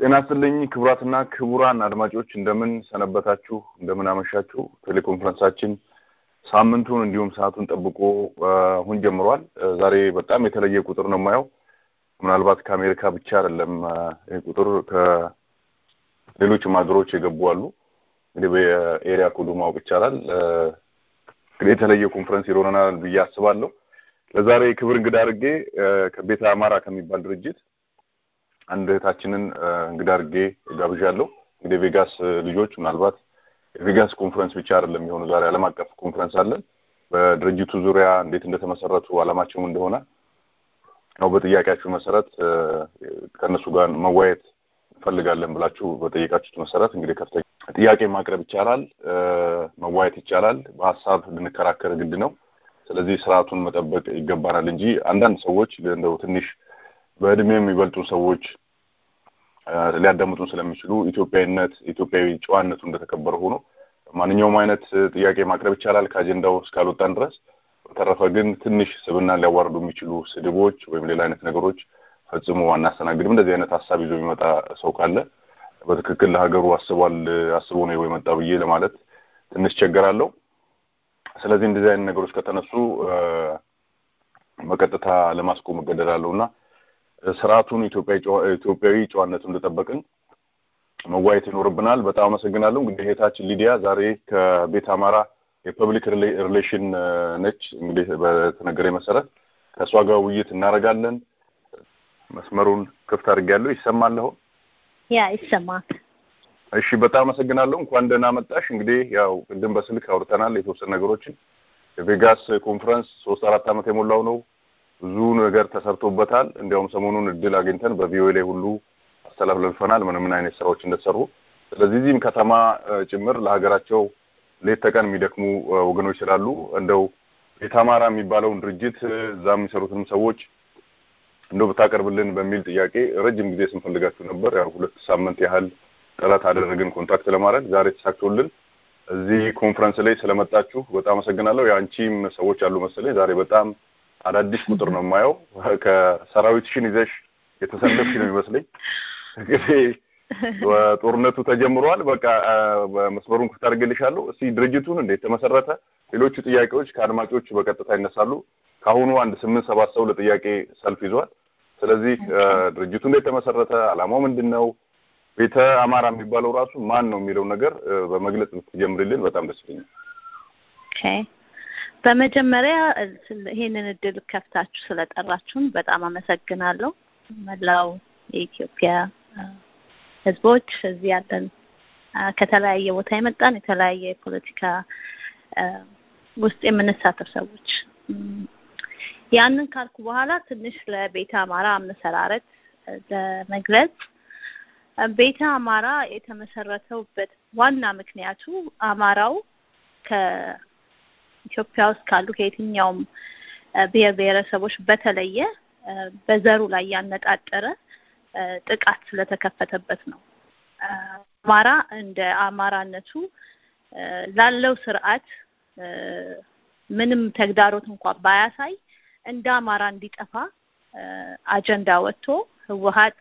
ጤና ይስጥልኝ ክቡራትና ክቡራን አድማጮች እንደምን ሰነበታችሁ፣ እንደምን አመሻችሁ። ቴሌኮንፈረንሳችን ሳምንቱን እንዲሁም ሰዓቱን ጠብቆ አሁን ጀምሯል። ዛሬ በጣም የተለየ ቁጥር ነው የማየው። ምናልባት ከአሜሪካ ብቻ አይደለም ይህ ቁጥር ከሌሎችም ሀገሮች የገቡ አሉ። እንግዲህ በኤሪያ ኮዱ ማወቅ ይቻላል። እንግዲህ የተለየ ኮንፈረንስ ይኖረናል ብዬ አስባለሁ። ለዛሬ ክብር እንግዳ አድርጌ ከቤተ አማራ ከሚባል ድርጅት አንድ እህታችንን እንግዳ አድርጌ ጋብዣለሁ። እንግዲህ ቬጋስ ልጆች ምናልባት የቬጋስ ኮንፈረንስ ብቻ አይደለም የሆኑ ዛሬ ዓለም አቀፍ ኮንፈረንስ አለን። በድርጅቱ ዙሪያ እንዴት እንደተመሰረቱ ዓላማቸውም እንደሆነ ያው በጥያቄያችሁ መሰረት ከእነሱ ጋር መወያየት እንፈልጋለን ብላችሁ በጠየቃችሁት መሰረት እንግዲህ ከፍተኛ ጥያቄ ማቅረብ ይቻላል፣ መዋየት ይቻላል። በሀሳብ ልንከራከር ግድ ነው። ስለዚህ ስርዓቱን መጠበቅ ይገባናል እንጂ አንዳንድ ሰዎች እንደው ትንሽ በእድሜ የሚበልጡ ሰዎች ሊያዳምጡን ስለሚችሉ ኢትዮጵያዊነት ኢትዮጵያዊ ጨዋነቱ እንደተከበረ ሆኖ ማንኛውም አይነት ጥያቄ ማቅረብ ይቻላል ከአጀንዳው እስካልወጣን ድረስ። በተረፈ ግን ትንሽ ስብናን ሊያዋርዱ የሚችሉ ስድቦች ወይም ሌላ አይነት ነገሮች ፈጽሞ አናስተናግድም። እንደዚህ አይነት ሀሳብ ይዞ የሚመጣ ሰው ካለ በትክክል ለሀገሩ አስቧል አስቦ ነው የመጣ ብዬ ለማለት ትንሽ ቸገራለሁ። ስለዚህ እንደዚህ አይነት ነገሮች ከተነሱ በቀጥታ ለማስቆም እገደዳለሁ እና ስርዓቱን ኢትዮጵያዊ ጨዋነቱን እንደጠበቅን መዋየት ይኖርብናል። በጣም አመሰግናለሁ። እንግዲህ እህታችን ሊዲያ ዛሬ ከቤት አማራ የፐብሊክ ሪሌሽን ነች። እንግዲህ በተነገረኝ መሰረት ከእሷ ጋር ውይይት እናደርጋለን። መስመሩን ክፍት አድርጌያለሁ። ይሰማል አሁን? ያ ይሰማል። እሺ፣ በጣም አመሰግናለሁ። እንኳን ደህና መጣሽ። እንግዲህ ያው ቅድም በስልክ አውርተናል የተወሰኑ ነገሮችን። የቬጋስ ኮንፈረንስ ሶስት አራት ዓመት የሞላው ነው። ብዙ ነገር ተሰርቶበታል። እንዲያውም ሰሞኑን እድል አግኝተን በቪኦኤ ላይ ሁሉ አስተላልፈናል ምን ምን አይነት ስራዎች እንደተሰሩ። ስለዚህ እዚህም ከተማ ጭምር ለሀገራቸው ሌት ተቀን የሚደክሙ ወገኖች ስላሉ እንደው ቤተ አማራ የሚባለውን ድርጅት እዛ የሚሰሩትንም ሰዎች እንደው ብታቀርብልን በሚል ጥያቄ ረጅም ጊዜ ስንፈልጋችሁ ነበር። ያው ሁለት ሳምንት ያህል ጥረት አደረግን ኮንታክት ለማድረግ ዛሬ ተሳክቶልን እዚህ ኮንፈረንስ ላይ ስለመጣችሁ በጣም አመሰግናለሁ። የአንቺም ሰዎች አሉ መሰለኝ ዛሬ በጣም አዳዲስ ቁጥር ነው የማየው። ከሰራዊትሽን ይዘሽ የተሰለፍሽ ነው የሚመስለኝ። እንግዲህ ጦርነቱ ተጀምሯል። በቃ መስመሩን ክፍት አድርጌልሻለሁ። እስቲ ድርጅቱን እንዴት ተመሰረተ? ሌሎቹ ጥያቄዎች ከአድማጮች በቀጥታ ይነሳሉ። ከአሁኑ አንድ ስምንት ሰባት ሰው ለጥያቄ ሰልፍ ይዟል። ስለዚህ ድርጅቱ እንዴት ተመሰረተ? ዓላማው ምንድን ነው? ቤተ አማራ የሚባለው ራሱ ማን ነው የሚለው ነገር በመግለጽ ብትጀምርልን በጣም ደስ ይለኛል። ኦኬ በመጀመሪያ ይሄንን እድል ከፍታችሁ ስለጠራችሁን በጣም አመሰግናለሁ። መላው የኢትዮጵያ ሕዝቦች እዚህ ያለን ከተለያየ ቦታ የመጣን የተለያየ የፖለቲካ ውስጥ የምንሳተፍ ሰዎች ያንን ካልኩ በኋላ ትንሽ ለቤተ አማራ አመሰራረት ለመግለጽ ቤተ አማራ የተመሰረተውበት ዋና ምክንያቱ አማራው ከኢትዮጵያ ውስጥ ካሉ ከየትኛውም ብሔር ብሔረሰቦች በተለየ በዘሩ ላይ ያነጣጠረ ጥቃት ስለተከፈተበት ነው። አማራ እንደ አማራነቱ ላለው ስርዓት ምንም ተግዳሮት እንኳን ባያሳይ እንደ አማራ እንዲጠፋ አጀንዳ ወጥቶ ህወሀት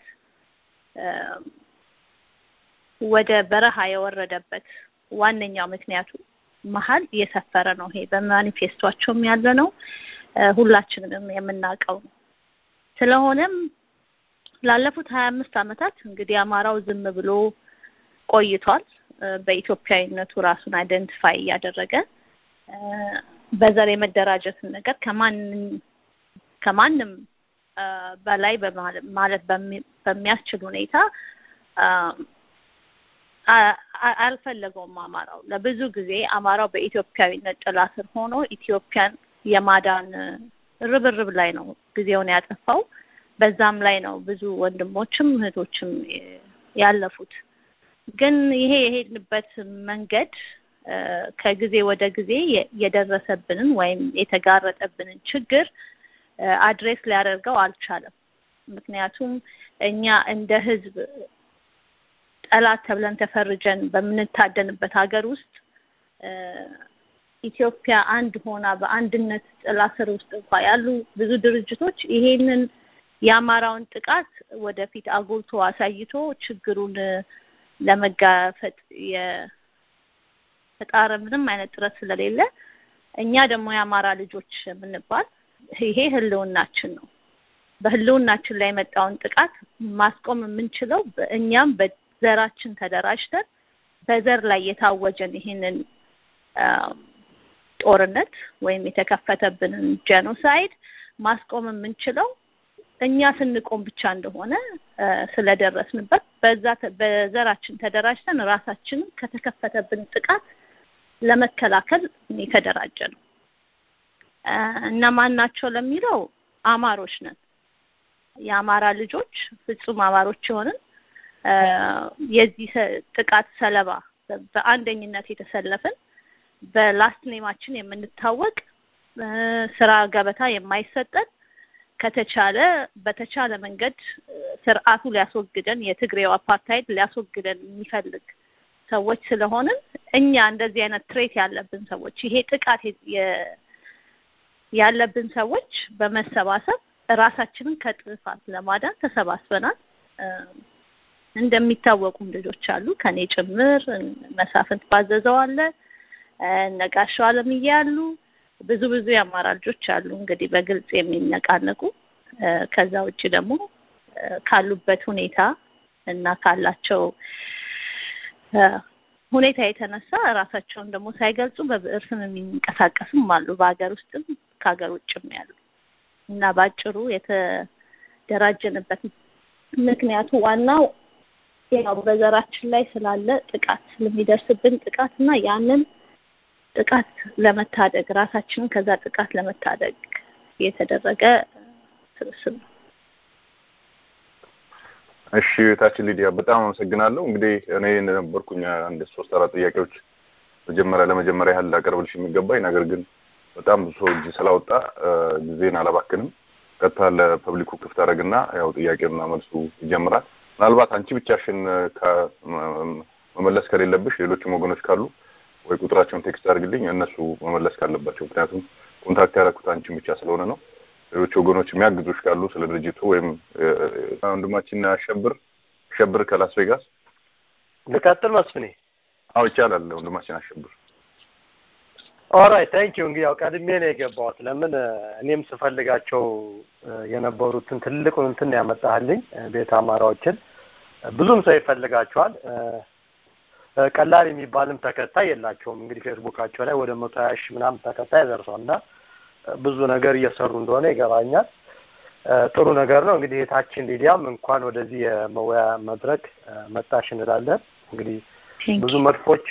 ወደ በረሃ የወረደበት ዋነኛው ምክንያቱ መሀል እየሰፈረ ነው። ይሄ በማኒፌስቷቸውም ያለ ነው፣ ሁላችንም የምናውቀው ነው። ስለሆነም ላለፉት ሀያ አምስት ዓመታት እንግዲህ አማራው ዝም ብሎ ቆይቷል። በኢትዮጵያዊነቱ ራሱን አይደንቲፋይ እያደረገ በዘር የመደራጀትን ነገር ከማንም ከማንም በላይ ማለት በሚያስችል ሁኔታ አልፈለገውም። አማራው ለብዙ ጊዜ አማራው በኢትዮጵያዊነት ጥላ ስር ሆኖ ኢትዮጵያን የማዳን ርብርብ ላይ ነው ጊዜውን ያጠፋው። በዛም ላይ ነው ብዙ ወንድሞችም እህቶችም ያለፉት። ግን ይሄ የሄድንበት መንገድ ከጊዜ ወደ ጊዜ የደረሰብንን ወይም የተጋረጠብንን ችግር አድሬስ ሊያደርገው አልቻለም። ምክንያቱም እኛ እንደ ሕዝብ ጠላት ተብለን ተፈርጀን በምንታደንበት ሀገር ውስጥ ኢትዮጵያ አንድ ሆና በአንድነት ጥላ ስር ውስጥ እንኳ ያሉ ብዙ ድርጅቶች ይሄንን የአማራውን ጥቃት ወደፊት አጉልቶ አሳይቶ ችግሩን ለመጋፈጥ የተጣረ ምንም አይነት ጥረት ስለሌለ እኛ ደግሞ የአማራ ልጆች የምንባል ይሄ ህልውናችን ነው። በህልውናችን ላይ የመጣውን ጥቃት ማስቆም የምንችለው እኛም በዘራችን ተደራጅተን በዘር ላይ የታወጀን ይህንን ጦርነት ወይም የተከፈተብንን ጄኖሳይድ ማስቆም የምንችለው እኛ ስንቆም ብቻ እንደሆነ ስለደረስንበት በዛ በዘራችን ተደራጅተን ራሳችንን ከተከፈተብን ጥቃት ለመከላከል የተደራጀ ነው። እነማን ናቸው ለሚለው አማሮች ነን። የአማራ ልጆች ፍጹም አማሮች የሆንን የዚህ ጥቃት ሰለባ በአንደኝነት የተሰለፍን በላስት ኔማችን የምንታወቅ ስራ ገበታ የማይሰጠን ከተቻለ በተቻለ መንገድ ስርዓቱ ሊያስወግደን የትግሬው አፓርታይድ ሊያስወግደን የሚፈልግ ሰዎች ስለሆንን እኛ እንደዚህ አይነት ትሬት ያለብን ሰዎች ይሄ ጥቃት ያለብን ሰዎች በመሰባሰብ ራሳችንን ከጥፋት ለማዳን ተሰባስበናል። እንደሚታወቁም ልጆች አሉ ከኔ ጭምር መሳፍንት ባዘዘው አለ ነጋሻው አለምዬ አሉ ብዙ ብዙ የአማራ ልጆች አሉ እንግዲህ በግልጽ የሚነቃነቁ ከዛ ውጭ ደግሞ ካሉበት ሁኔታ እና ካላቸው ሁኔታ የተነሳ ራሳቸውን ደግሞ ሳይገልጹ በብዕር ስም የሚንቀሳቀሱም አሉ በሀገር ውስጥም ከሀገር ውጭም ያሉ እና ባጭሩ የተደራጀንበት ምክንያቱ ዋናው ያው በዘራችን ላይ ስላለ ጥቃት ስለሚደርስብን ጥቃት እና ያንን ጥቃት ለመታደግ ራሳችንን ከዛ ጥቃት ለመታደግ የተደረገ ስብስብ ነው። እሺ እህታችን ሊዲያ በጣም አመሰግናለሁ። እንግዲህ እኔ እንደነበርኩኝ አንድ ሶስት አራት ጥያቄዎች መጀመሪያ ለመጀመሪያ ያህል ላቀርብልሽ የሚገባኝ ነገር ግን በጣም ብዙ ሰው እጅ ስላወጣ ጊዜን አላባክንም። ቀጥታ ለፐብሊኩ ክፍት አደረግና ያው ጥያቄና መልሱ ይጀምራል። ምናልባት አንቺ ብቻሽን መመለስ ከሌለብሽ ሌሎችም ወገኖች ካሉ ወይ ቁጥራቸውን ቴክስት አድርግልኝ እነሱ መመለስ ካለባቸው፣ ምክንያቱም ኮንታክት ያደረኩት አንቺን ብቻ ስለሆነ ነው። ሌሎች ወገኖች የሚያግዙሽ ካሉ ስለ ድርጅቱ ወይም ወንድማችን አሸብር አሸብር ከላስ ቬጋስ ልቀጥል መስፍኔ? አዎ ይቻላል። ወንድማችን አሸብር ኦራይት ታንክ ዩ። እንግዲህ ያው ቀድሜ ነው የገባሁት። ለምን እኔም ስፈልጋቸው የነበሩትን ትልቁን እንትን ያመጣህልኝ ቤተ አማራዎችን ብዙም ሰው ይፈልጋቸዋል። ቀላል የሚባልም ተከታይ የላቸውም። እንግዲህ ፌስቡካቸው ላይ ወደ መቶ ሀያ ሺህ ምናምን ተከታይ ደርሷል እና ብዙ ነገር እየሰሩ እንደሆነ ይገባኛል። ጥሩ ነገር ነው። እንግዲህ የታችን ሊዲያም እንኳን ወደዚህ የመወያ መድረክ መጣሽ እንላለን። እንግዲህ ብዙ መድፎች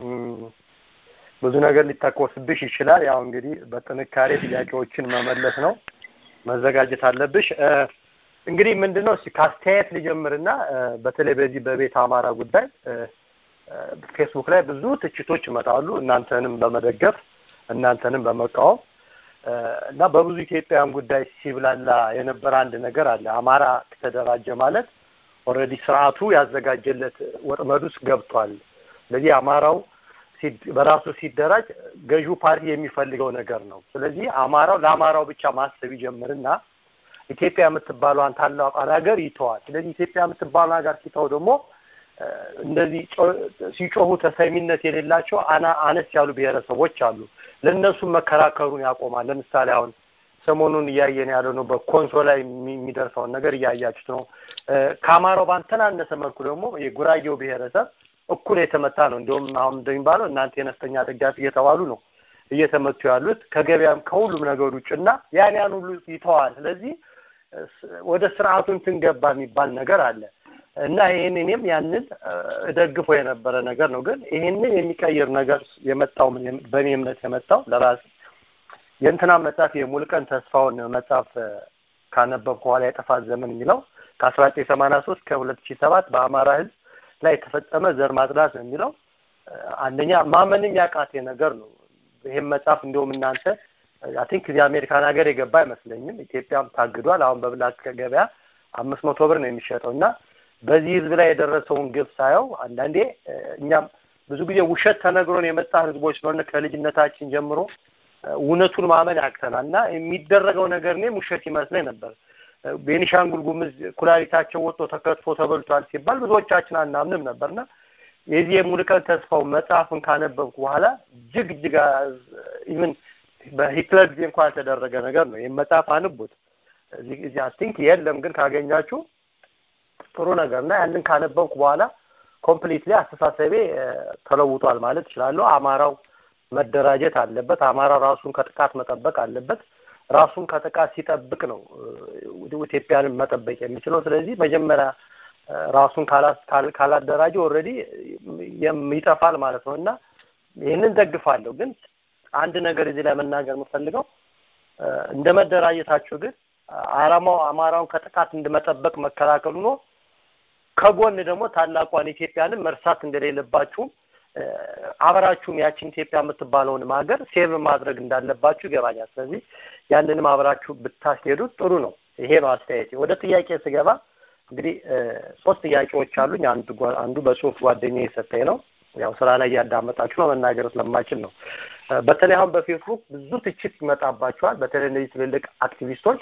ብዙ ነገር ሊተኮስብሽ ይችላል። ያው እንግዲህ በጥንካሬ ጥያቄዎችን መመለስ ነው፣ መዘጋጀት አለብሽ። እንግዲህ ምንድን ነው ከአስተያየት ልጀምርና በተለይ በዚህ በቤት አማራ ጉዳይ ፌስቡክ ላይ ብዙ ትችቶች ይመጣሉ፣ እናንተንም በመደገፍ እናንተንም በመቃወም እና በብዙ ኢትዮጵያውያን ጉዳይ ሲብላላ የነበረ አንድ ነገር አለ። አማራ ተደራጀ ማለት ኦልሬዲ ስርዓቱ ያዘጋጀለት ወጥመድ ውስጥ ገብቷል። ስለዚህ አማራው በራሱ ሲደራጅ ገዢው ፓርቲ የሚፈልገው ነገር ነው። ስለዚህ አማራው ለአማራው ብቻ ማሰብ ይጀምርና ኢትዮጵያ የምትባለዋን ታላቋን ሀገር ይተዋል። ስለዚህ ኢትዮጵያ የምትባለውን ሀገር ሲተው ደግሞ እንደዚህ ሲጮሁ ተሰሚነት የሌላቸው አና አነስ ያሉ ብሔረሰቦች አሉ። ለእነሱም መከራከሩን ያቆማል። ለምሳሌ አሁን ሰሞኑን እያየን ያለው ነው። በኮንሶ ላይ የሚደርሰውን ነገር እያያችሁት ነው። ከአማራው ባልተናነሰ መልኩ ደግሞ የጉራጌው ብሔረሰብ እኩል የተመታ ነው። እንዲሁም አሁን እንደሚባለው እናንተ የነፍጠኛ ደጋፊ እየተባሉ ነው እየተመቱ ያሉት ከገበያም ከሁሉም ነገር ውጭና ያን ያን ሁሉ ይተዋል። ስለዚህ ወደ ስርዓቱ እንትን ገባ የሚባል ነገር አለ እና ይህን እኔም ያንን እደግፎ የነበረ ነገር ነው። ግን ይህንን የሚቀይር ነገር የመጣው በእኔ እምነት የመጣው ለራሴ የእንትና መጽሐፍ የሙልቀን ተስፋውን መጽሐፍ ካነበብኩ በኋላ የጥፋት ዘመን የሚለው ከአስራ ዘጠኝ ሰማንያ ሶስት ከሁለት ሺህ ሰባት በአማራ ህዝብ ላይ የተፈጸመ ዘር ማጽዳት ነው የሚለው አንደኛ ማመንም ያቃቴ ነገር ነው። ይህም መጽሐፍ እንዲሁም እናንተ አይ ቲንክ እዚህ አሜሪካን ሀገር የገባ አይመስለኝም። ኢትዮጵያም ታግዷል። አሁን በብላክ ገበያ አምስት መቶ ብር ነው የሚሸጠው እና በዚህ ህዝብ ላይ የደረሰውን ግብ ሳየው አንዳንዴ እኛም ብዙ ጊዜ ውሸት ተነግሮን የመጣ ህዝቦች ስለሆነ ከልጅነታችን ጀምሮ እውነቱን ማመን ያቅተናል እና የሚደረገው ነገር እኔም ውሸት ይመስለኝ ነበር። ቤኒሻንጉል ጉምዝ ኩላሊታቸው ወጥቶ ተከትፎ ተበልቷል ሲባል ብዙዎቻችን አናምንም ነበርና የዚህ የሙሉቀን ተስፋው መጽሐፍን ካነበብኩ በኋላ እጅግ እጅግ ኢቭን በሂትለር ጊዜ እንኳን ያልተደረገ ነገር ነው። ይህም መጽሐፍ አንቡት። እዚህ አይ ቲንክ የለም፣ ግን ካገኛችሁ ጥሩ ነገር እና ያንን ካነበብኩ በኋላ ኮምፕሊትሊ አስተሳሰቤ ተለውጧል ማለት እችላለሁ። አማራው መደራጀት አለበት። አማራው ራሱን ከጥቃት መጠበቅ አለበት። ራሱን ከጥቃት ሲጠብቅ ነው ኢትዮጵያንን መጠበቅ የሚችለው። ስለዚህ መጀመሪያ ራሱን ካላደራጀ ኦልሬዲ ይጠፋል ማለት ነው እና ይህንን ደግፋለሁ። ግን አንድ ነገር እዚህ ላይ መናገር የምፈልገው እንደ መደራጀታችሁ ግን አላማው አማራውን ከጥቃት እንደመጠበቅ መከላከሉ ነው። ከጎን ደግሞ ታላቋን ኢትዮጵያንን መርሳት እንደሌለባችሁም አብራችሁም ያችን ኢትዮጵያ የምትባለውንም ሀገር ሴቭ ማድረግ እንዳለባችሁ ይገባኛል። ስለዚህ ያንንም አብራችሁ ብታስሄዱት ጥሩ ነው። ይሄ ነው አስተያየቴ። ወደ ጥያቄ ስገባ እንግዲህ ሶስት ጥያቄዎች አሉኝ። አንዱ አንዱ በጽሁፍ ጓደኛ የሰጠኝ ነው። ያው ስራ ላይ እያዳመጣችሁ ነው፣ መናገር ስለማችል ነው። በተለይ አሁን በፌስቡክ ብዙ ትችት ይመጣባቸዋል። በተለይ እነዚህ ትልልቅ አክቲቪስቶች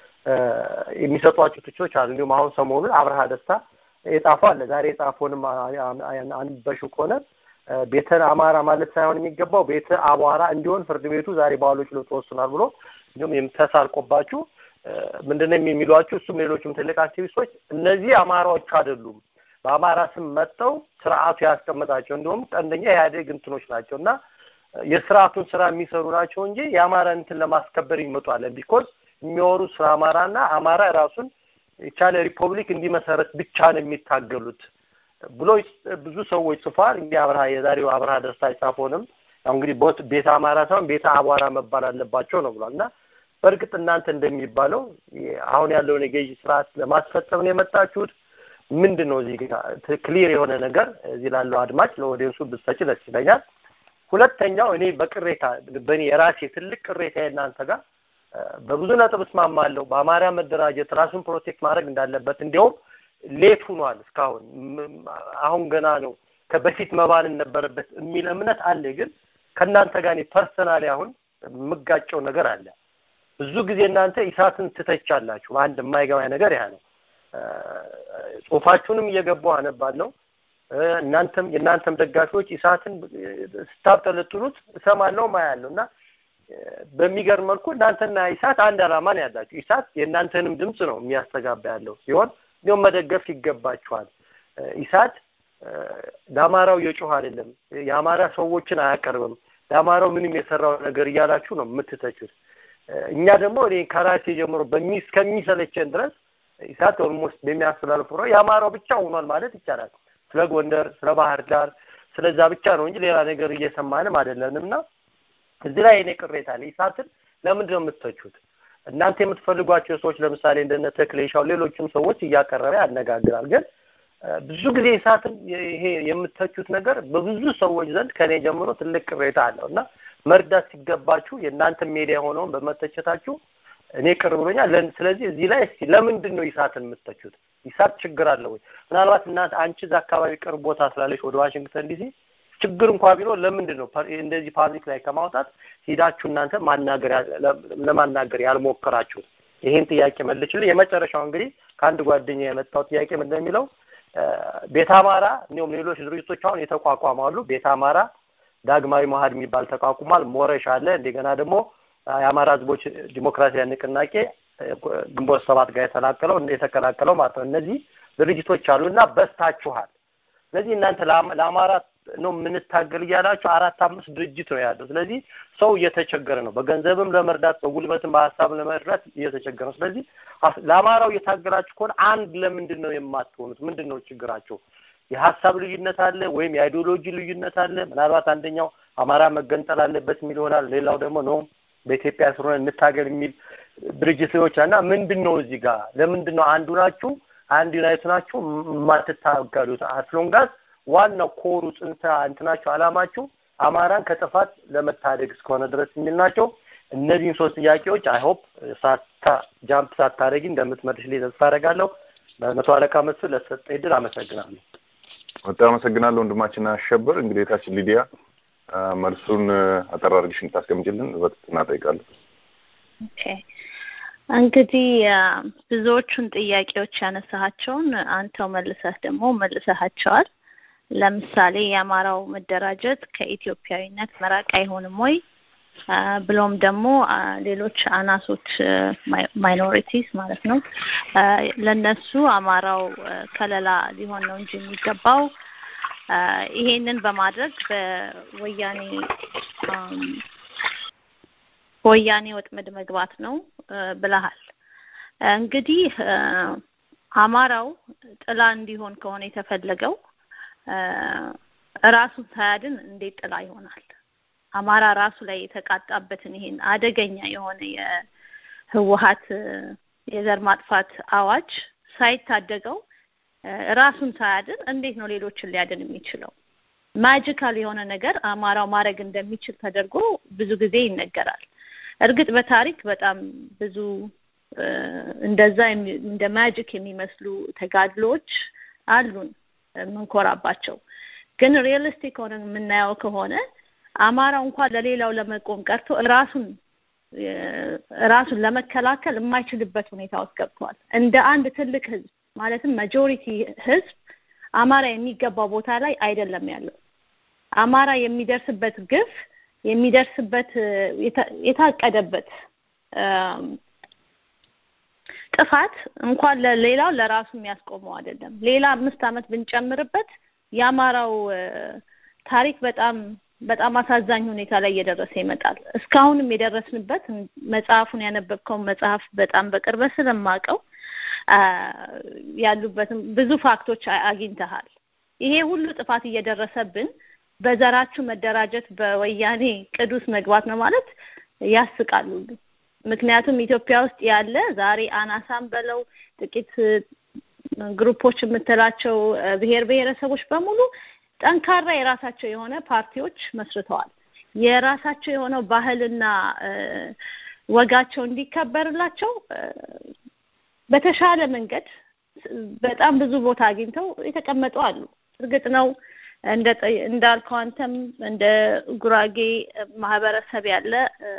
የሚሰጧቸው ትችቶች አሉ። እንዲሁም አሁን ሰሞኑን አብርሃ ደስታ የጻፈው አለ። ዛሬ የጻፈውንም አንበሽው ከሆነ ቤተ አማራ ማለት ሳይሆን የሚገባው ቤተ አቧራ እንዲሆን ፍርድ ቤቱ ዛሬ በዋለው ችሎት ተወስኗል ብሎ እንዲሁም ተሳልቆባችሁ ምንድነው የሚሏችሁ? እሱም ሌሎችም ትልቅ አክቲቪስቶች እነዚህ አማራዎች አይደሉም፣ በአማራ ስም መጥተው ስርዓቱ ያስቀመጣቸው እንዲሁም ቀንደኛ የኢህአዴግ እንትኖች ናቸው እና የስርዓቱን ስራ የሚሰሩ ናቸው እንጂ የአማራ እንትን ለማስከበር ይመጧል። ቢኮዝ የሚወሩት ስለ አማራና አማራ ራሱን የቻለ ሪፐብሊክ እንዲመሰረት ብቻ ነው የሚታገሉት ብሎ ብዙ ሰዎች ጽፏል። እንግዲህ አብርሃ የዛሬው አብርሃ ደስታ የጻፈውንም ያው እንግዲህ ቤተ አማራ ሳይሆን ቤተ አቧራ መባል አለባቸው ነው ብሏል እና በእርግጥ እናንተ እንደሚባለው አሁን ያለውን የገዢ ስርዓት ለማስፈጸም ነው የመጣችሁት? ምንድን ነው እዚህ ክሊር የሆነ ነገር እዚህ ላለው አድማጭ ለኦዲየንሱ ብትሰጪ ደስ ይለኛል። ሁለተኛው እኔ በቅሬታ በእኔ የራሴ ትልቅ ቅሬታ እናንተ ጋር በብዙ ነጥብ እስማማለሁ። በአማራ መደራጀት ራሱን ፕሮቴክት ማድረግ እንዳለበት እንዲያውም ሌት ሆኗል። እስካሁን አሁን ገና ነው ከበፊት መባልን ነበረበት የሚል እምነት አለ። ግን ከእናንተ ጋር ፐርሰናሊ አሁን የምጋጨው ነገር አለ። ብዙ ጊዜ እናንተ ኢሳትን ትተቻላችሁ። አንድ የማይገባኝ ነገር ያ ነው። ጽሁፋችሁንም እየገባሁ አነባለሁ። እናንተም የእናንተም ደጋፊዎች ኢሳትን ስታብጠለጥሉት እሰማለሁ ማያለሁ እና በሚገርም መልኩ እናንተና ኢሳት አንድ ዓላማ ነው ያላችሁ። ኢሳት የእናንተንም ድምፅ ነው የሚያስተጋባ ያለው ሲሆን እንዲሁም መደገፍ ይገባችኋል። ኢሳት ለአማራው የጮህ አይደለም፣ የአማራ ሰዎችን አያቀርብም፣ ለአማራው ምንም የሰራው ነገር እያላችሁ ነው የምትተቹት። እኛ ደግሞ እኔ ከራሴ ጀምሮ በሚ እስከሚሰለቸን ድረስ ኢሳት ኦልሞስት በሚያስተላልፉ ነው የአማራው ብቻ ሆኗል ማለት ይቻላል። ስለ ጎንደር፣ ስለ ባህር ዳር ስለዛ ብቻ ነው እንጂ ሌላ ነገር እየሰማንም አይደለንም እና እዚህ ላይ እኔ ቅሬታ አለ። ኢሳትን ለምንድን ነው የምትተቹት? እናንተ የምትፈልጓቸው ሰዎች ለምሳሌ እንደነ ተክሌሻው ሌሎችም ሰዎች እያቀረበ ያነጋግራል። ግን ብዙ ጊዜ ኢሳትን ይሄ የምትተቹት ነገር በብዙ ሰዎች ዘንድ ከኔ ጀምሮ ትልቅ ቅሬታ አለው እና መርዳት ሲገባችሁ የእናንተ ሜዲያ ሆነውን በመተቸታችሁ እኔ ቅር ብሎኛል። ስለዚህ እዚህ ላይ እስቲ ለምንድን ነው ኢሳትን የምትተቹት? ኢሳት ችግር አለ ወይ? ምናልባት እናንተ አንቺ እዛ አካባቢ ቅርብ ቦታ ስላለች ወደ ዋሽንግተን ዲሲ ችግር እንኳ ቢኖር ለምንድን ነው እንደዚህ ፓብሊክ ላይ ከማውጣት ሂዳችሁ እናንተ ማናገር ለማናገር ያልሞከራችሁት? ይሄን ጥያቄ መልችልኝ። የመጨረሻው እንግዲህ ከአንድ ጓደኛ የመጣው ጥያቄ ምንድን ነው የሚለው ቤተ አማራ እንዲሁም ሌሎች ድርጅቶች አሁን የተቋቋማሉ። ቤተ አማራ ዳግማዊ መሀድ የሚባል ተቋቁሟል። ሞረሽ አለ። እንደገና ደግሞ የአማራ ህዝቦች ዲሞክራሲያዊ ንቅናቄ ግንቦት ሰባት ጋር የተላቀለው የተቀላቀለው ማለት ነው። እነዚህ ድርጅቶች አሉ እና በስታችኋል። ስለዚህ እናንተ ለአማራ ነው የምንታገል እያላችሁ አራት አምስት ድርጅት ነው ያለው። ስለዚህ ሰው እየተቸገረ ነው። በገንዘብም ለመርዳት በጉልበትም በሀሳብም ለመርዳት እየተቸገረ ነው። ስለዚህ ለአማራው እየታገላችሁ ከሆነ አንድ ለምንድን ነው የማትሆኑት? ምንድን ነው ችግራቸው? የሀሳብ ልዩነት አለ ወይም የአይዲዮሎጂ ልዩነት አለ። ምናልባት አንደኛው አማራ መገንጠል አለበት የሚል ይሆናል። ሌላው ደግሞ ነው በኢትዮጵያ ስለሆነ እንታገል የሚል ድርጅቶች እና ምንድን ነው እዚህ ጋር ለምንድን ነው አንዱ ናችሁ አንድ ዩናይት ናችሁ የማትታገሉት? አስሎንጋስ ዋናው ኮሩ ጽንሰ እንትናችሁ አላማችሁ አማራን ከጥፋት ለመታደግ እስከሆነ ድረስ የሚል ናቸው። እነዚህን ሶስት ጥያቄዎች አይ ሆፕ ሳታ ጃምፕ ሳታደርጊ እንደምትመልሽልኝ ተስፋ አደርጋለሁ። በመቶ አለቃ መስፍን ለተሰጠኝ ዕድል አመሰግናለሁ። በጣም አመሰግናለሁ ወንድማችን አሸብር። እንግዲህ የታችን ሊዲያ መልሱን አጠር አድርገሽ እንድታስቀምጪልን በትህትና እጠይቃለሁ። ኦኬ እንግዲህ ብዙዎቹን ጥያቄዎች ያነሳሃቸውን አንተው መልሰህ ደግሞ መልሰሃቸዋል። ለምሳሌ የአማራው መደራጀት ከኢትዮጵያዊነት መራቅ አይሆንም ወይ? ብሎም ደግሞ ሌሎች አናሶች ማይኖሪቲስ ማለት ነው ለነሱ አማራው ከለላ ሊሆን ነው እንጂ የሚገባው ይሄንን በማድረግ በወያኔ በወያኔ ወጥመድ መግባት ነው ብለሃል። እንግዲህ አማራው ጥላ እንዲሆን ከሆነ የተፈለገው ራሱን ሳያድን እንዴት ጥላ ይሆናል? አማራ ራሱ ላይ የተቃጣበትን ይሄን አደገኛ የሆነ የህወሀት የዘር ማጥፋት አዋጅ ሳይታደገው ራሱን ሳያድን እንዴት ነው ሌሎችን ሊያድን የሚችለው? ማጂካል የሆነ ነገር አማራው ማድረግ እንደሚችል ተደርጎ ብዙ ጊዜ ይነገራል። እርግጥ በታሪክ በጣም ብዙ እንደዛ እንደ ማጂክ የሚመስሉ ተጋድሎዎች አሉን የምንኮራባቸው። ግን ሪየሊስቲክ ሆነ የምናየው ከሆነ አማራው እንኳን ለሌላው ለመቆም ቀርቶ ራሱን ራሱን ለመከላከል የማይችልበት ሁኔታ ውስጥ ገብቷል። እንደ አንድ ትልቅ ህዝብ ማለትም ማጆሪቲ ህዝብ አማራ የሚገባው ቦታ ላይ አይደለም ያለው። አማራ የሚደርስበት ግፍ የሚደርስበት የታቀደበት ጥፋት እንኳን ለሌላው ለራሱ የሚያስቆመው አይደለም። ሌላ አምስት ዓመት ብንጨምርበት የአማራው ታሪክ በጣም በጣም አሳዛኝ ሁኔታ ላይ እየደረሰ ይመጣል። እስካሁንም የደረስንበት መጽሐፉን ያነበብከውን መጽሐፍ በጣም በቅርበት ስለማውቀው ያሉበትም ብዙ ፋክቶች አግኝተሃል። ይሄ ሁሉ ጥፋት እየደረሰብን በዘራችሁ መደራጀት በወያኔ ቅዱስ መግባት ነው ማለት ያስቃሉ። ምክንያቱም ኢትዮጵያ ውስጥ ያለ ዛሬ አናሳም በለው ጥቂት ግሩፖች የምትላቸው ብሔር ብሔረሰቦች በሙሉ ጠንካራ የራሳቸው የሆነ ፓርቲዎች መስርተዋል። የራሳቸው የሆነው ባህልና ወጋቸው እንዲከበርላቸው በተሻለ መንገድ በጣም ብዙ ቦታ አግኝተው የተቀመጡ አሉ። እርግጥ ነው እንደ እንዳልከው አንተም እንደ ጉራጌ ማህበረሰብ ያለ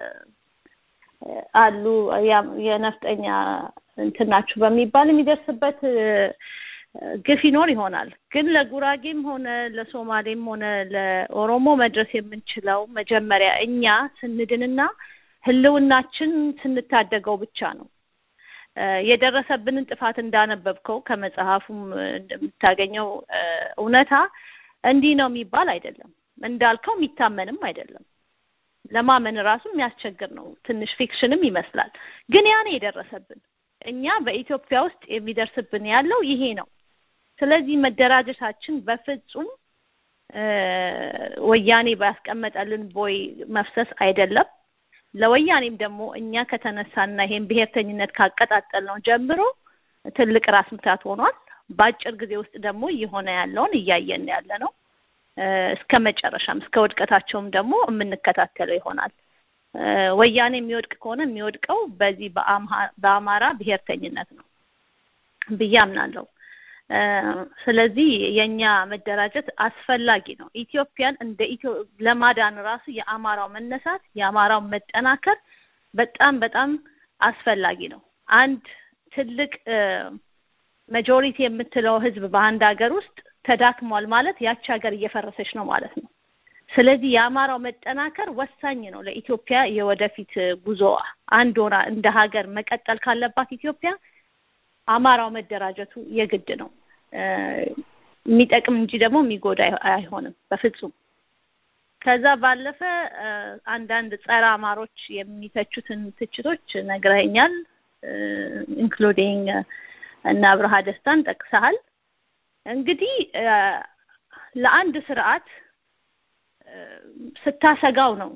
አሉ የነፍጠኛ እንትናችሁ በሚባል የሚደርስበት ግፍ ይኖር ይሆናል። ግን ለጉራጌም ሆነ ለሶማሌም ሆነ ለኦሮሞ መድረስ የምንችለው መጀመሪያ እኛ ስንድንና ህልውናችን ስንታደገው ብቻ ነው። የደረሰብንን ጥፋት እንዳነበብከው ከመጽሐፉም እንደምታገኘው እውነታ እንዲህ ነው የሚባል አይደለም። እንዳልከው የሚታመንም አይደለም። ለማመን ራሱ የሚያስቸግር ነው። ትንሽ ፊክሽንም ይመስላል። ግን ያኔ የደረሰብን እኛ በኢትዮጵያ ውስጥ የሚደርስብን ያለው ይሄ ነው። ስለዚህ መደራጀታችን በፍጹም ወያኔ ባስቀመጠልን ቦይ መፍሰስ አይደለም። ለወያኔም ደግሞ እኛ ከተነሳና ይሄን ብሔርተኝነት ካቀጣጠል ነው ጀምሮ ትልቅ ራስ ምታት ሆኗል። በአጭር ጊዜ ውስጥ ደግሞ እየሆነ ያለውን እያየን ያለ ነው። እስከ መጨረሻም እስከ ውድቀታቸውም ደግሞ የምንከታተለው ይሆናል። ወያኔ የሚወድቅ ከሆነ የሚወድቀው በዚህ በአማራ ብሔርተኝነት ነው ብዬ አምናለሁ። ስለዚህ የኛ መደራጀት አስፈላጊ ነው። ኢትዮጵያን እንደ ኢትዮ ለማዳን ራሱ የአማራው መነሳት የአማራው መጠናከር በጣም በጣም አስፈላጊ ነው። አንድ ትልቅ መጆሪቲ የምትለው ህዝብ በአንድ ሀገር ውስጥ ተዳክሟል ማለት ያቺ ሀገር እየፈረሰች ነው ማለት ነው። ስለዚህ የአማራው መጠናከር ወሳኝ ነው ለኢትዮጵያ የወደፊት ጉዞዋ። አንድ ሆና እንደ ሀገር መቀጠል ካለባት ኢትዮጵያ አማራው መደራጀቱ የግድ ነው። የሚጠቅም እንጂ ደግሞ የሚጎዳ አይሆንም በፍጹም። ከዛ ባለፈ አንዳንድ ጸረ አማሮች የሚተቹትን ትችቶች ነግረኸኛል። ኢንክሉዲንግ እና አብርሃ ደስታን ጠቅሰሃል። እንግዲህ ለአንድ ስርዓት ስታሰጋው ነው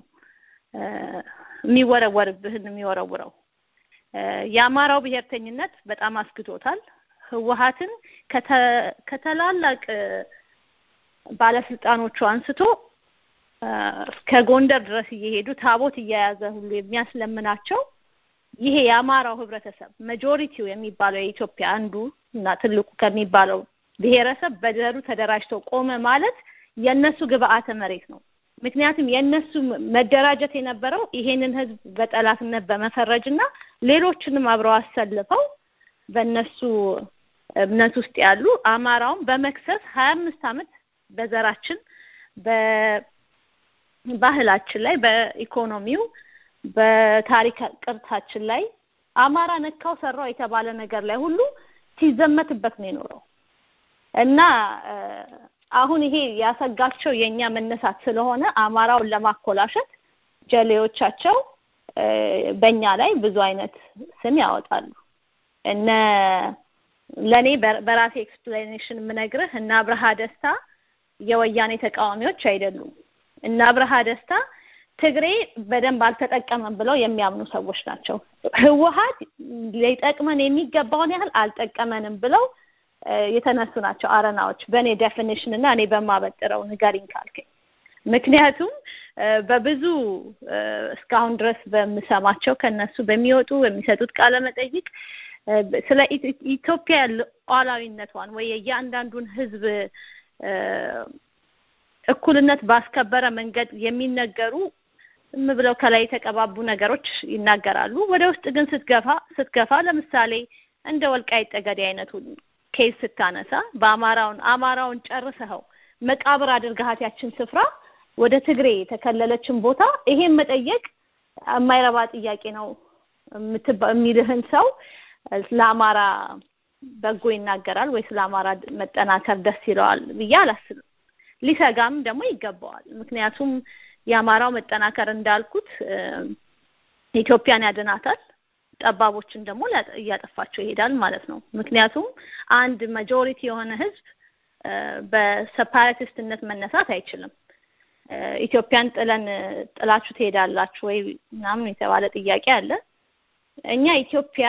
የሚወረወርብህን የሚወረውረው። የአማራው ብሔርተኝነት በጣም አስግቶታል። ህወሀትን ከተላላቅ ባለስልጣኖቹ አንስቶ እስከ ጎንደር ድረስ እየሄዱ ታቦት እየያዘ ሁሉ የሚያስለምናቸው ይሄ የአማራው ህብረተሰብ መጆሪቲው የሚባለው የኢትዮጵያ አንዱ እና ትልቁ ከሚባለው ብሔረሰብ በዘሩ ተደራጅቶ ቆመ ማለት የነሱ ግብአተ መሬት ነው። ምክንያቱም የነሱ መደራጀት የነበረው ይሄንን ህዝብ በጠላትነት በመፈረጅ እና ሌሎችንም አብረው አሰልፈው በእነሱ እምነት ውስጥ ያሉ አማራውን በመክሰስ ሀያ አምስት ዓመት በዘራችን በባህላችን ላይ በኢኮኖሚው በታሪክ ቅርታችን ላይ አማራ ነካው ሰራው የተባለ ነገር ላይ ሁሉ ሲዘመትበት ነው የኖረው እና አሁን ይሄ ያሰጋቸው የኛ መነሳት ስለሆነ አማራውን ለማኮላሸት ጀሌዎቻቸው በእኛ ላይ ብዙ አይነት ስም ያወጣሉ እነ ለኔ በራሴ ኤክስፕላኔሽን የምነግርህ እና አብርሃ ደስታ የወያኔ ተቃዋሚዎች አይደሉም እና አብርሃ ደስታ ትግሬ በደንብ አልተጠቀመም ብለው የሚያምኑ ሰዎች ናቸው ህወሀት ሊጠቅመን የሚገባውን ያህል አልጠቀመንም ብለው የተነሱ ናቸው አረናዎች በእኔ ዴፊኒሽን እና እኔ በማበጥረው ንገሪኝ ካልከኝ ምክንያቱም በብዙ እስካሁን ድረስ በምሰማቸው ከነሱ በሚወጡ በሚሰጡት ቃለ መጠይቅ ስለ ኢትዮጵያ ሉዓላዊነቷን ወይ የእያንዳንዱን ህዝብ እኩልነት ባስከበረ መንገድ የሚነገሩ ዝም ብለው ከላይ የተቀባቡ ነገሮች ይናገራሉ ወደ ውስጥ ግን ስትገፋ ስትገፋ ለምሳሌ እንደ ወልቃይት ጠገዴ አይነቱን ኬስ ስታነሳ በአማራውን አማራውን ጨርሰኸው መቃብር አድርገሃት ያችን ስፍራ ወደ ትግሬ የተከለለችን ቦታ ይሄን መጠየቅ የማይረባ ጥያቄ ነው የሚልህን ሰው ለአማራ በጎ ይናገራል ወይ ስለ አማራ መጠናከር ደስ ይለዋል ብዬ አላስብም ሊሰጋም ደግሞ ይገባዋል ምክንያቱም የአማራው መጠናከር እንዳልኩት ኢትዮጵያን ያድናታል ጠባቦችን ደግሞ እያጠፋቸው ይሄዳል ማለት ነው ምክንያቱም አንድ ማጆሪቲ የሆነ ህዝብ በሰፓራቲስትነት መነሳት አይችልም ኢትዮጵያን ጥለን ጥላችሁ ትሄዳላችሁ ወይ ምናምን የተባለ ጥያቄ አለ እኛ ኢትዮጵያ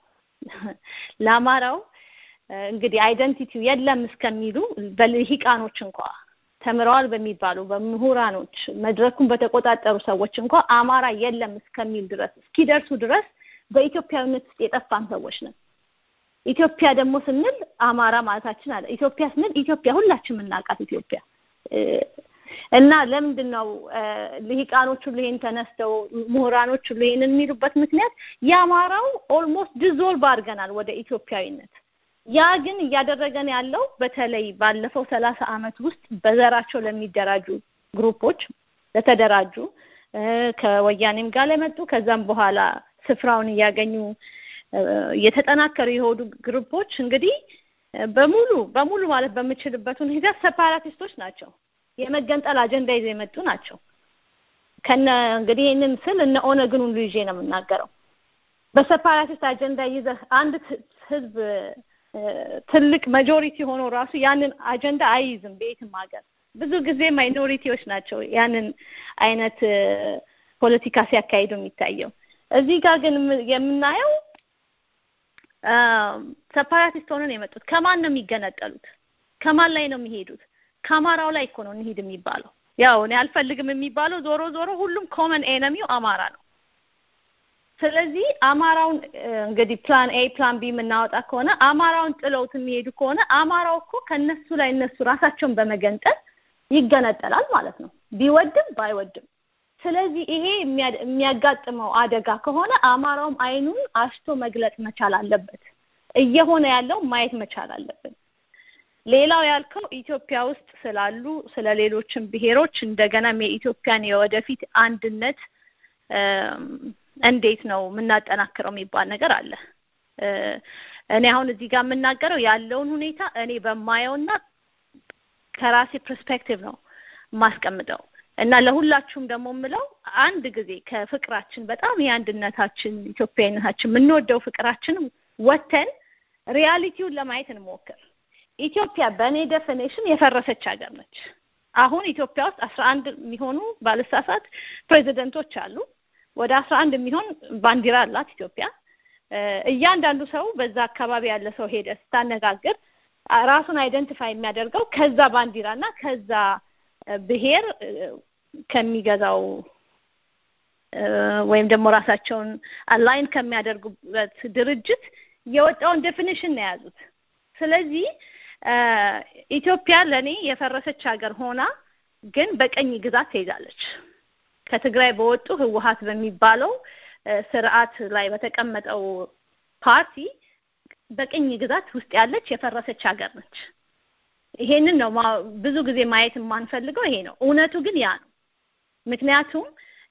ለአማራው እንግዲህ አይደንቲቲው የለም እስከሚሉ በልሂቃኖች እንኳ ተምረዋል በሚባሉ በምሁራኖች መድረኩን በተቆጣጠሩ ሰዎች እንኳ አማራ የለም እስከሚል ድረስ እስኪደርሱ ድረስ በኢትዮጵያዊነት ውስጥ የጠፋን ሰዎች ነን ኢትዮጵያ ደግሞ ስንል አማራ ማለታችን አለ ኢትዮጵያ ስንል ኢትዮጵያ ሁላችን የምናውቃት ኢትዮጵያ እና ለምንድን ነው ልሂቃኖቹ ይሄን ተነስተው ምሁራኖቹ ይሄን የሚሉበት ምክንያት የአማራው ኦልሞስት ዲዞልቭ አድርገናል ወደ ኢትዮጵያዊነት ያ ግን እያደረገን ያለው በተለይ ባለፈው ሰላሳ አመት ውስጥ በዘራቸው ለሚደራጁ ግሩፖች ለተደራጁ ከወያኔም ጋር ለመጡ ከዛም በኋላ ስፍራውን እያገኙ የተጠናከሩ የሆኑ ግሩፖች እንግዲህ በሙሉ በሙሉ ማለት በምችልበት ሁኔታ ሰፓራቲስቶች ናቸው የመገንጠል አጀንዳ ይዘው የመጡ ናቸው ከነ እንግዲህ ይህንን ስል እነ ኦነግን ሁሉ ይዤ ነው የምናገረው በሰፓራቲስት አጀንዳ ይዘህ አንድ ህዝብ ትልቅ ማጆሪቲ ሆኖ ራሱ ያንን አጀንዳ አይይዝም በየትም ሀገር ብዙ ጊዜ ማይኖሪቲዎች ናቸው ያንን አይነት ፖለቲካ ሲያካሂዱ የሚታየው እዚህ ጋር ግን የምናየው ሰፓራቲስት ሆነን የመጡት ከማን ነው የሚገነጠሉት ከማን ላይ ነው የሚሄዱት ከአማራው ላይ እኮ ነው እንሂድ የሚባለው ያው እኔ አልፈልግም የሚባለው ዞሮ ዞሮ ሁሉም ኮመን ኤነሚው አማራ ነው ስለዚህ አማራውን እንግዲህ ፕላን ኤ ፕላን ቢ የምናወጣ ከሆነ አማራውን ጥለውት የሚሄዱ ከሆነ አማራው እኮ ከነሱ ላይ እነሱ ራሳቸውን በመገንጠል ይገነጠላል ማለት ነው ቢወድም ባይወድም ስለዚህ ይሄ የሚያጋጥመው አደጋ ከሆነ አማራውም አይኑን አሽቶ መግለጽ መቻል አለበት እየሆነ ያለው ማየት መቻል አለብን ሌላው ያልከው ኢትዮጵያ ውስጥ ስላሉ ስለ ሌሎችም ብሔሮች እንደገናም የኢትዮጵያን የወደፊት አንድነት እንዴት ነው የምናጠናክረው የሚባል ነገር አለ እኔ አሁን እዚህ ጋር የምናገረው ያለውን ሁኔታ እኔ በማየውና ከራሴ ፐርስፔክቲቭ ነው የማስቀምጠው እና ለሁላችሁም ደግሞ የምለው አንድ ጊዜ ከፍቅራችን በጣም የአንድነታችን ኢትዮጵያዊነታችን የምንወደው ፍቅራችን ወተን ሪያሊቲውን ለማየት እንሞክር ኢትዮጵያ በእኔ ዴፊኔሽን የፈረሰች ሀገር ነች አሁን ኢትዮጵያ ውስጥ አስራ አንድ የሚሆኑ ባለሳሳት ፕሬዚደንቶች አሉ ወደ አስራ አንድ የሚሆን ባንዲራ አላት ኢትዮጵያ እያንዳንዱ ሰው በዛ አካባቢ ያለ ሰው ሄደ ስታነጋግር ራሱን አይደንቲፋይ የሚያደርገው ከዛ ባንዲራ እና ከዛ ብሔር ከሚገዛው ወይም ደግሞ ራሳቸውን አላይን ከሚያደርጉበት ድርጅት የወጣውን ዴፊኒሽን ነው የያዙት ስለዚህ ኢትዮጵያ ለእኔ የፈረሰች ሀገር ሆና ግን በቀኝ ግዛት ትይዛለች ከትግራይ በወጡ ህወሀት በሚባለው ስርዓት ላይ በተቀመጠው ፓርቲ በቅኝ ግዛት ውስጥ ያለች የፈረሰች ሀገር ነች። ይሄንን ነው ብዙ ጊዜ ማየት የማንፈልገው ይሄ ነው። እውነቱ ግን ያ ነው። ምክንያቱም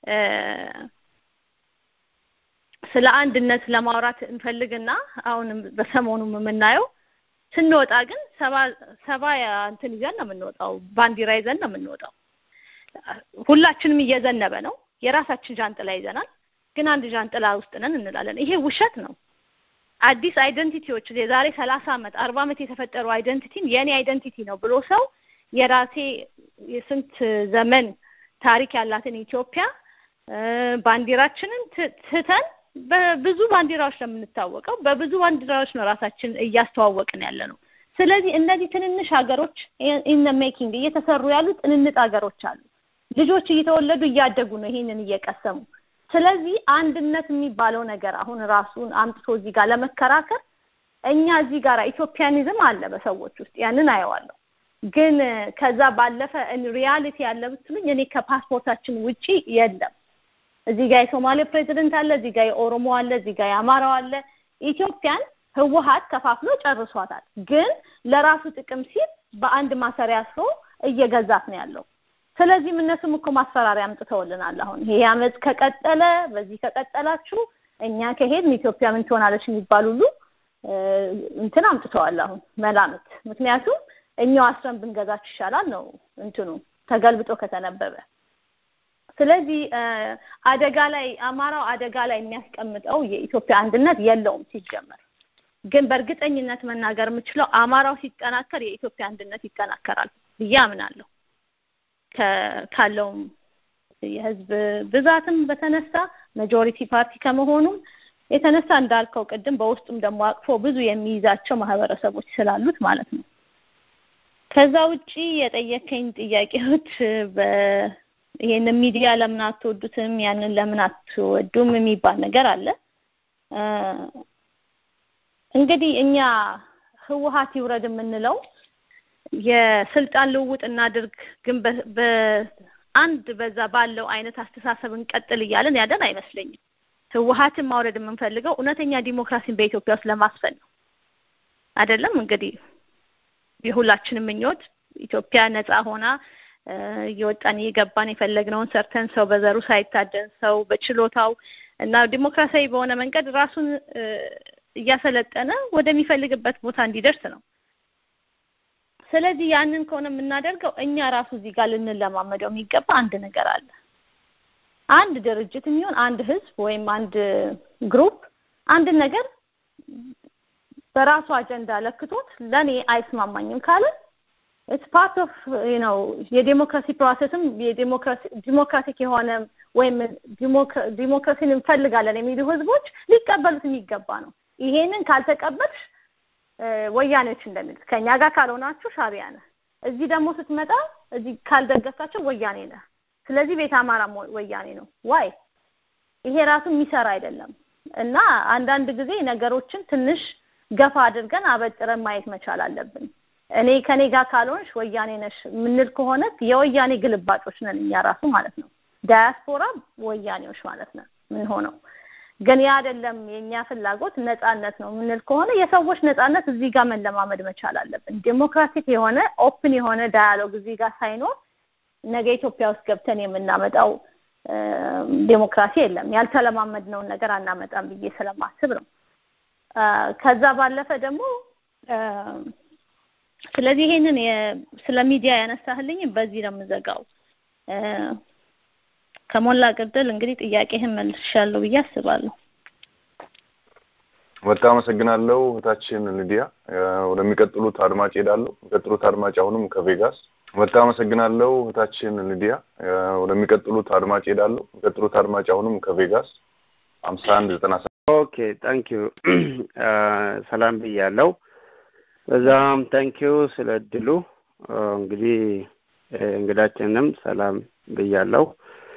ስለ አንድነት ለማውራት እንፈልግና አሁንም በሰሞኑም የምናየው ስንወጣ ግን ሰባ ሰባ እንትን ይዘን ነው የምንወጣው፣ ባንዲራ ይዘን ነው የምንወጣው። ሁላችንም እየዘነበ ነው። የራሳችን ዣንጥላ ይዘናል፣ ግን አንድ ዣንጥላ ውስጥ ነን እንላለን። ይሄ ውሸት ነው። አዲስ አይደንቲቲዎች የዛሬ ሰላሳ ዓመት አርባ ዓመት የተፈጠሩ አይደንቲቲን የኔ አይደንቲቲ ነው ብሎ ሰው የራሴ የስንት ዘመን ታሪክ ያላትን ኢትዮጵያ ባንዲራችንን ትተን በብዙ ባንዲራዎች ነው የምንታወቀው። በብዙ ባንዲራዎች ነው ራሳችን እያስተዋወቅን ያለ ነው። ስለዚህ እነዚህ ትንንሽ ሀገሮች ኢን ሜኪንግ እየተሰሩ ያሉ ጥንንጥ ሀገሮች አሉ። ልጆች እየተወለዱ እያደጉ ነው ይሄንን እየቀሰሙ። ስለዚህ አንድነት የሚባለው ነገር አሁን ራሱን አምጥቶ እዚህ ጋር ለመከራከር እኛ እዚህ ጋር ኢትዮጵያኒዝም አለ በሰዎች ውስጥ ያንን አየዋለሁ። ግን ከዛ ባለፈ ሪያሊቲ ያለ ብትሉኝ እኔ ከፓስፖርታችን ውጪ የለም። እዚህ ጋር የሶማሌ ፕሬዚደንት አለ፣ እዚህ ጋር የኦሮሞ አለ፣ እዚህ ጋር የአማራው አለ። ኢትዮጵያን ህወሀት ከፋፍሎ ጨርሷታል። ግን ለራሱ ጥቅም ሲል በአንድ ማሰሪያ አስሮ እየገዛት ነው ያለው። ስለዚህም እነሱም እኮ ማስፈራሪያ አምጥተውልናል። አሁን ይሄ አመት ከቀጠለ በዚህ ከቀጠላችሁ እኛ ከሄድን ኢትዮጵያ ምን ትሆናለች የሚባል ሁሉ እንትን አምጥተዋል። አሁን መላምት። ምክንያቱም እኛው አስረን ብንገዛችሁ ይሻላል ነው እንትኑ ተገልብጦ ከተነበበ። ስለዚህ አደጋ ላይ አማራው አደጋ ላይ የሚያስቀምጠው የኢትዮጵያ አንድነት የለውም ሲጀመር። ግን በእርግጠኝነት መናገር የምችለው አማራው ሲጠናከር የኢትዮጵያ አንድነት ይጠናከራል ብዬ አምናለሁ። ካለውም የህዝብ ብዛትም በተነሳ ማጆሪቲ ፓርቲ ከመሆኑም የተነሳ እንዳልከው ቅድም በውስጡም ደግሞ አቅፎ ብዙ የሚይዛቸው ማህበረሰቦች ስላሉት ማለት ነው። ከዛ ውጪ የጠየከኝ ጥያቄዎች ይሄንን ሚዲያ ለምን አትወዱትም፣ ያንን ለምን አትወዱም የሚባል ነገር አለ። እንግዲህ እኛ ህወሀት ይውረድ የምንለው የስልጣን ልውውጥ እናድርግ፣ ግን በአንድ በዛ ባለው አይነት አስተሳሰብ እንቀጥል እያለን ያለን አይመስለኝም። ህወሀትን ማውረድ የምንፈልገው እውነተኛ ዲሞክራሲን በኢትዮጵያ ውስጥ ለማስፈን ነው። አይደለም እንግዲህ የሁላችንም ምኞት ኢትዮጵያ ነፃ ሆና እየወጣን እየገባን የፈለግነውን ሰርተን ሰው በዘሩ ሳይታደን ሰው በችሎታው እና ዲሞክራሲያዊ በሆነ መንገድ ራሱን እያሰለጠነ ወደሚፈልግበት ቦታ እንዲደርስ ነው። ስለዚህ ያንን ከሆነ የምናደርገው እኛ ራሱ እዚህ ጋር ልንለማመደው የሚገባ አንድ ነገር አለ። አንድ ድርጅት የሚሆን አንድ ህዝብ ወይም አንድ ግሩፕ አንድ ነገር በራሱ አጀንዳ ለክቶት ለኔ አይስማማኝም ካለ ኢትስ ፓርት ኦፍ ዩ ኖ የዴሞክራሲ ፕሮሰስም የዴሞክራሲ ዲሞክራቲክ የሆነ ወይም ዲሞክራሲን እንፈልጋለን የሚሉ ህዝቦች ሊቀበሉት የሚገባ ነው። ይሄንን ካልተቀበልሽ ወያኔዎች እንደሚሉት ከኛ ጋር ካልሆናችሁ ሻቢያ ነህ፣ እዚህ ደግሞ ስትመጣ እዚህ ካልደገፍካቸው ወያኔ ነህ። ስለዚህ ቤተ አማራ ወያኔ ነው። ዋይ ይሄ ራሱ የሚሰራ አይደለም። እና አንዳንድ ጊዜ ነገሮችን ትንሽ ገፋ አድርገን አበጥረን ማየት መቻል አለብን። እኔ ከኔ ጋር ካልሆንሽ ወያኔ ነሽ የምንል ከሆነ የወያኔ ግልባጮች ነን እኛ ራሱ ማለት ነው። ዳያስፖራ ወያኔዎች ማለት ነው ምን ሆነው ግን ያ አይደለም የኛ ፍላጎት ነጻነት ነው የምንል ከሆነ የሰዎች ነጻነት እዚህ ጋር መለማመድ መቻል አለብን። ዴሞክራቲክ የሆነ ኦፕን የሆነ ዳያሎግ እዚህ ጋር ሳይኖር ነገ ኢትዮጵያ ውስጥ ገብተን የምናመጣው ዴሞክራሲ የለም። ያልተለማመድነውን ነገር አናመጣም ብዬ ስለማስብ ነው። ከዛ ባለፈ ደግሞ ስለዚህ ይሄንን ስለ ሚዲያ ያነሳህልኝ በዚህ ነው የምዘጋው። ከሞላ ጎደል እንግዲህ ጥያቄህን መልሻለሁ ብዬ አስባለሁ። በጣም አመሰግናለሁ እህታችን ሊዲያ። ወደሚቀጥሉት አድማጭ ሄዳለሁ። የሚቀጥሉት አድማጭ አሁንም ከቬጋስ። በጣም አመሰግናለሁ እህታችን ሊዲያ። ወደሚቀጥሉት አድማጭ ሄዳለሁ። የሚቀጥሉት አድማጭ አሁንም ከቬጋስ ሀምሳ አንድ ዘጠና ኦኬ ታንክ ዩ ሰላም ብያለሁ። በዛም ታንክ ዩ ስለ እድሉ እንግዲህ እንግዳችንም ሰላም ብያለሁ።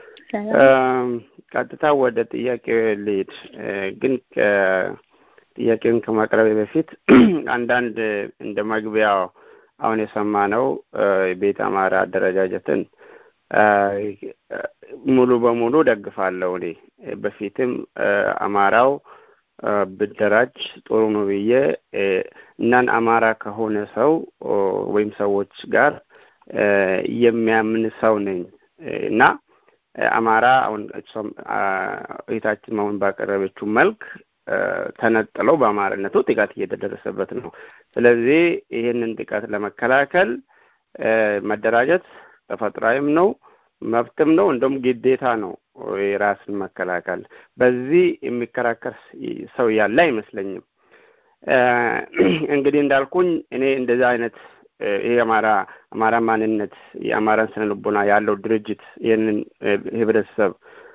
ቀጥታ ወደ ጥያቄው ልሂድ። ግን ጥያቄውን ከማቅረቤ በፊት አንዳንድ እንደ መግቢያ አሁን የሰማነው ቤት አማራ አደረጃጀትን ሙሉ በሙሉ ደግፋለሁ እኔ በፊትም አማራው ብደራጅ ጥሩ ነው ብዬ እናን አማራ ከሆነ ሰው ወይም ሰዎች ጋር የሚያምን ሰው ነኝ እና አማራ አሁን እሷም እህታችን አሁን ባቀረበችው መልክ ተነጥለው በአማራነቱ ጥቃት እየተደረሰበት ነው። ስለዚህ ይህንን ጥቃት ለመከላከል መደራጀት ተፈጥሯዊም ነው መብትም ነው፣ እንደውም ግዴታ ነው የራስን መከላከል። በዚህ የሚከራከር ሰው ያለ አይመስለኝም። እንግዲህ እንዳልኩኝ እኔ እንደዚህ አይነት ይሄ አማራ አማራ ማንነት የአማራን ስነ ልቦና ያለው ድርጅት ይህንን ህብረተሰብ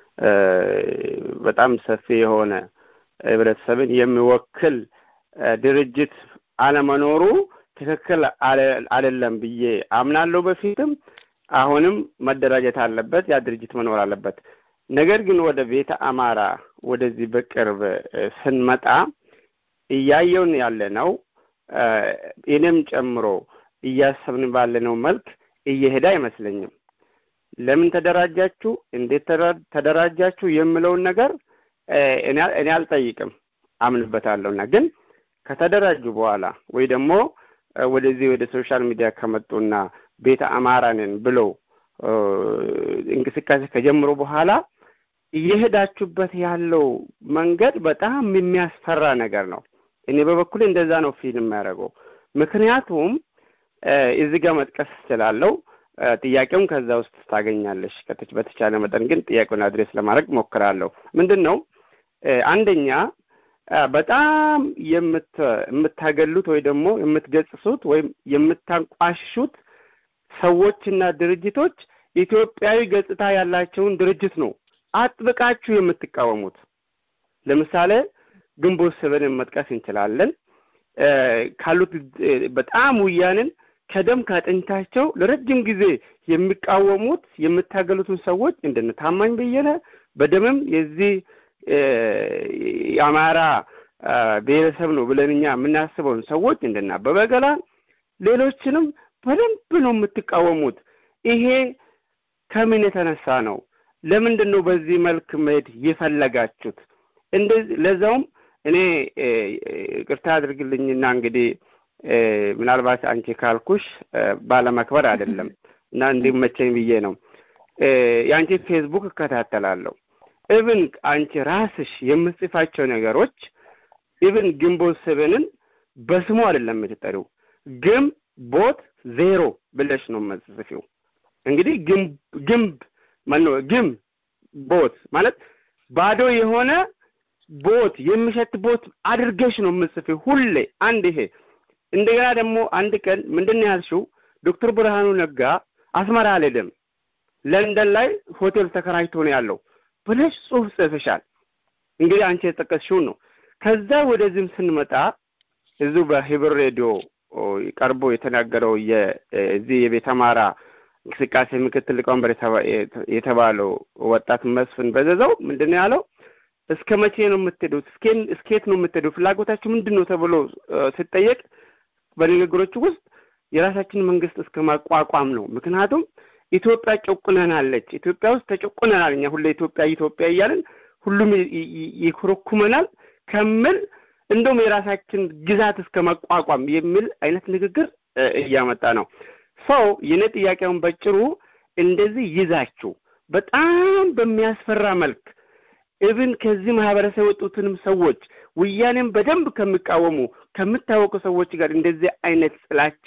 በጣም ሰፊ የሆነ ህብረተሰብን የሚወክል ድርጅት አለመኖሩ ትክክል አይደለም ብዬ አምናለሁ። በፊትም አሁንም መደራጀት አለበት፣ ያ ድርጅት መኖር አለበት። ነገር ግን ወደ ቤተ አማራ ወደዚህ በቅርብ ስንመጣ እያየውን ያለ ነው እኔም ጨምሮ እያሰብን ባለነው መልክ እየሄደ አይመስለኝም። ለምን ተደራጃችሁ፣ እንዴት ተደራጃችሁ የምለውን ነገር እኔ አልጠይቅም፣ አምንበታለሁና ግን ከተደራጁ በኋላ ወይ ደግሞ ወደዚህ ወደ ሶሻል ሚዲያ ከመጡና ቤተ አማራንን ብለው እንቅስቃሴ ከጀምሩ በኋላ እየሄዳችሁበት ያለው መንገድ በጣም የሚያስፈራ ነገር ነው። እኔ በበኩሌ እንደዛ ነው ፊልም የሚያደርገው። ምክንያቱም እዚህ ጋር መጥቀስ ስላለው ጥያቄውን ከዛ ውስጥ ታገኛለሽ። በተቻለ መጠን ግን ጥያቄውን አድሬስ ለማድረግ ሞክራለሁ። ምንድን ነው አንደኛ በጣም የምታገሉት ወይ ደግሞ የምትገጽሱት ወይም የምታንቋሽሹት ሰዎችና ድርጅቶች ኢትዮጵያዊ ገጽታ ያላቸውን ድርጅት ነው አጥብቃችሁ የምትቃወሙት። ለምሳሌ ግንቦት ሰብንን መጥቀስ እንችላለን። ካሉት በጣም ውያንን ከደም ካጥንታቸው ለረጅም ጊዜ የሚቃወሙት የምታገሉትን ሰዎች እንደነ ታማኝ በየነ በደምም የዚህ የአማራ ብሔረሰብ ነው ብለን እኛ የምናስበውን ሰዎች እንደነ አበበ ገላ ሌሎችንም በደንብ ነው የምትቃወሙት። ይሄ ከምን የተነሳ ነው? ለምንድን ነው በዚህ መልክ መሄድ የፈለጋችሁት? እንደዚህ ለዛውም እኔ ቅርታ አድርግልኝና እንግዲህ ምናልባት አንቺ ካልኩሽ ባለመክበር አይደለም እና እንዲመቸኝ ብዬ ነው። የአንቺ ፌስቡክ እከታተላለሁ። ኢቭን አንቺ ራስሽ የምጽፋቸው ነገሮች ኢቭን ግንቦት ሰብንን በስሙ አይደለም የምትጠሪው ግንብ ቦት ዜሮ ብለሽ ነው የምትጽፊው። እንግዲህ ግንብ ግንብ ማነው ግንብ ቦት ማለት ባዶ የሆነ ቦት የሚሸት ቦት አድርገሽ ነው የምጽፊው ሁሌ። አንድ ይሄ እንደገና ደግሞ አንድ ቀን ምንድን ነው ያልሽው? ዶክተር ብርሃኑ ነጋ አስመራ አልሄድም ለንደን ላይ ሆቴል ተከራይቶ ነው ያለው ብለሽ ጽሁፍ ጽፍሻል። እንግዲህ አንቺ የጠቀስሽውን ነው። ከዛ ወደዚህም ስንመጣ እዚሁ በሂብር ሬዲዮ ቀርቦ የተናገረው የዚህ የቤተ አማራ እንቅስቃሴ ምክትል ሊቀመንበር የተባለው ወጣት መስፍን በዘዘው ምንድን ነው ያለው? እስከ መቼ ነው የምትሄዱት? እስኬት ነው የምትሄዱ? ፍላጎታችሁ ምንድን ነው ተብሎ ሲጠየቅ በንግግሮቹ ውስጥ የራሳችን መንግስት እስከ ማቋቋም ነው። ምክንያቱም ኢትዮጵያ ጨቁነናለች። ኢትዮጵያ ውስጥ ተጨቁነናል። እኛ ሁሌ ኢትዮጵያ ኢትዮጵያ እያልን ሁሉም ይኮረኩመናል ከምል እንደውም የራሳችን ግዛት እስከ ማቋቋም የሚል አይነት ንግግር እያመጣ ነው። ሰው የኔ ጥያቄውን በጭሩ እንደዚህ ይዛችሁ በጣም በሚያስፈራ መልክ ኢቭን ከዚህ ማህበረሰብ የወጡትንም ሰዎች ውያኔም በደንብ ከሚቃወሙ ከምታወቁ ሰዎች ጋር እንደዚህ አይነት ጥላቻ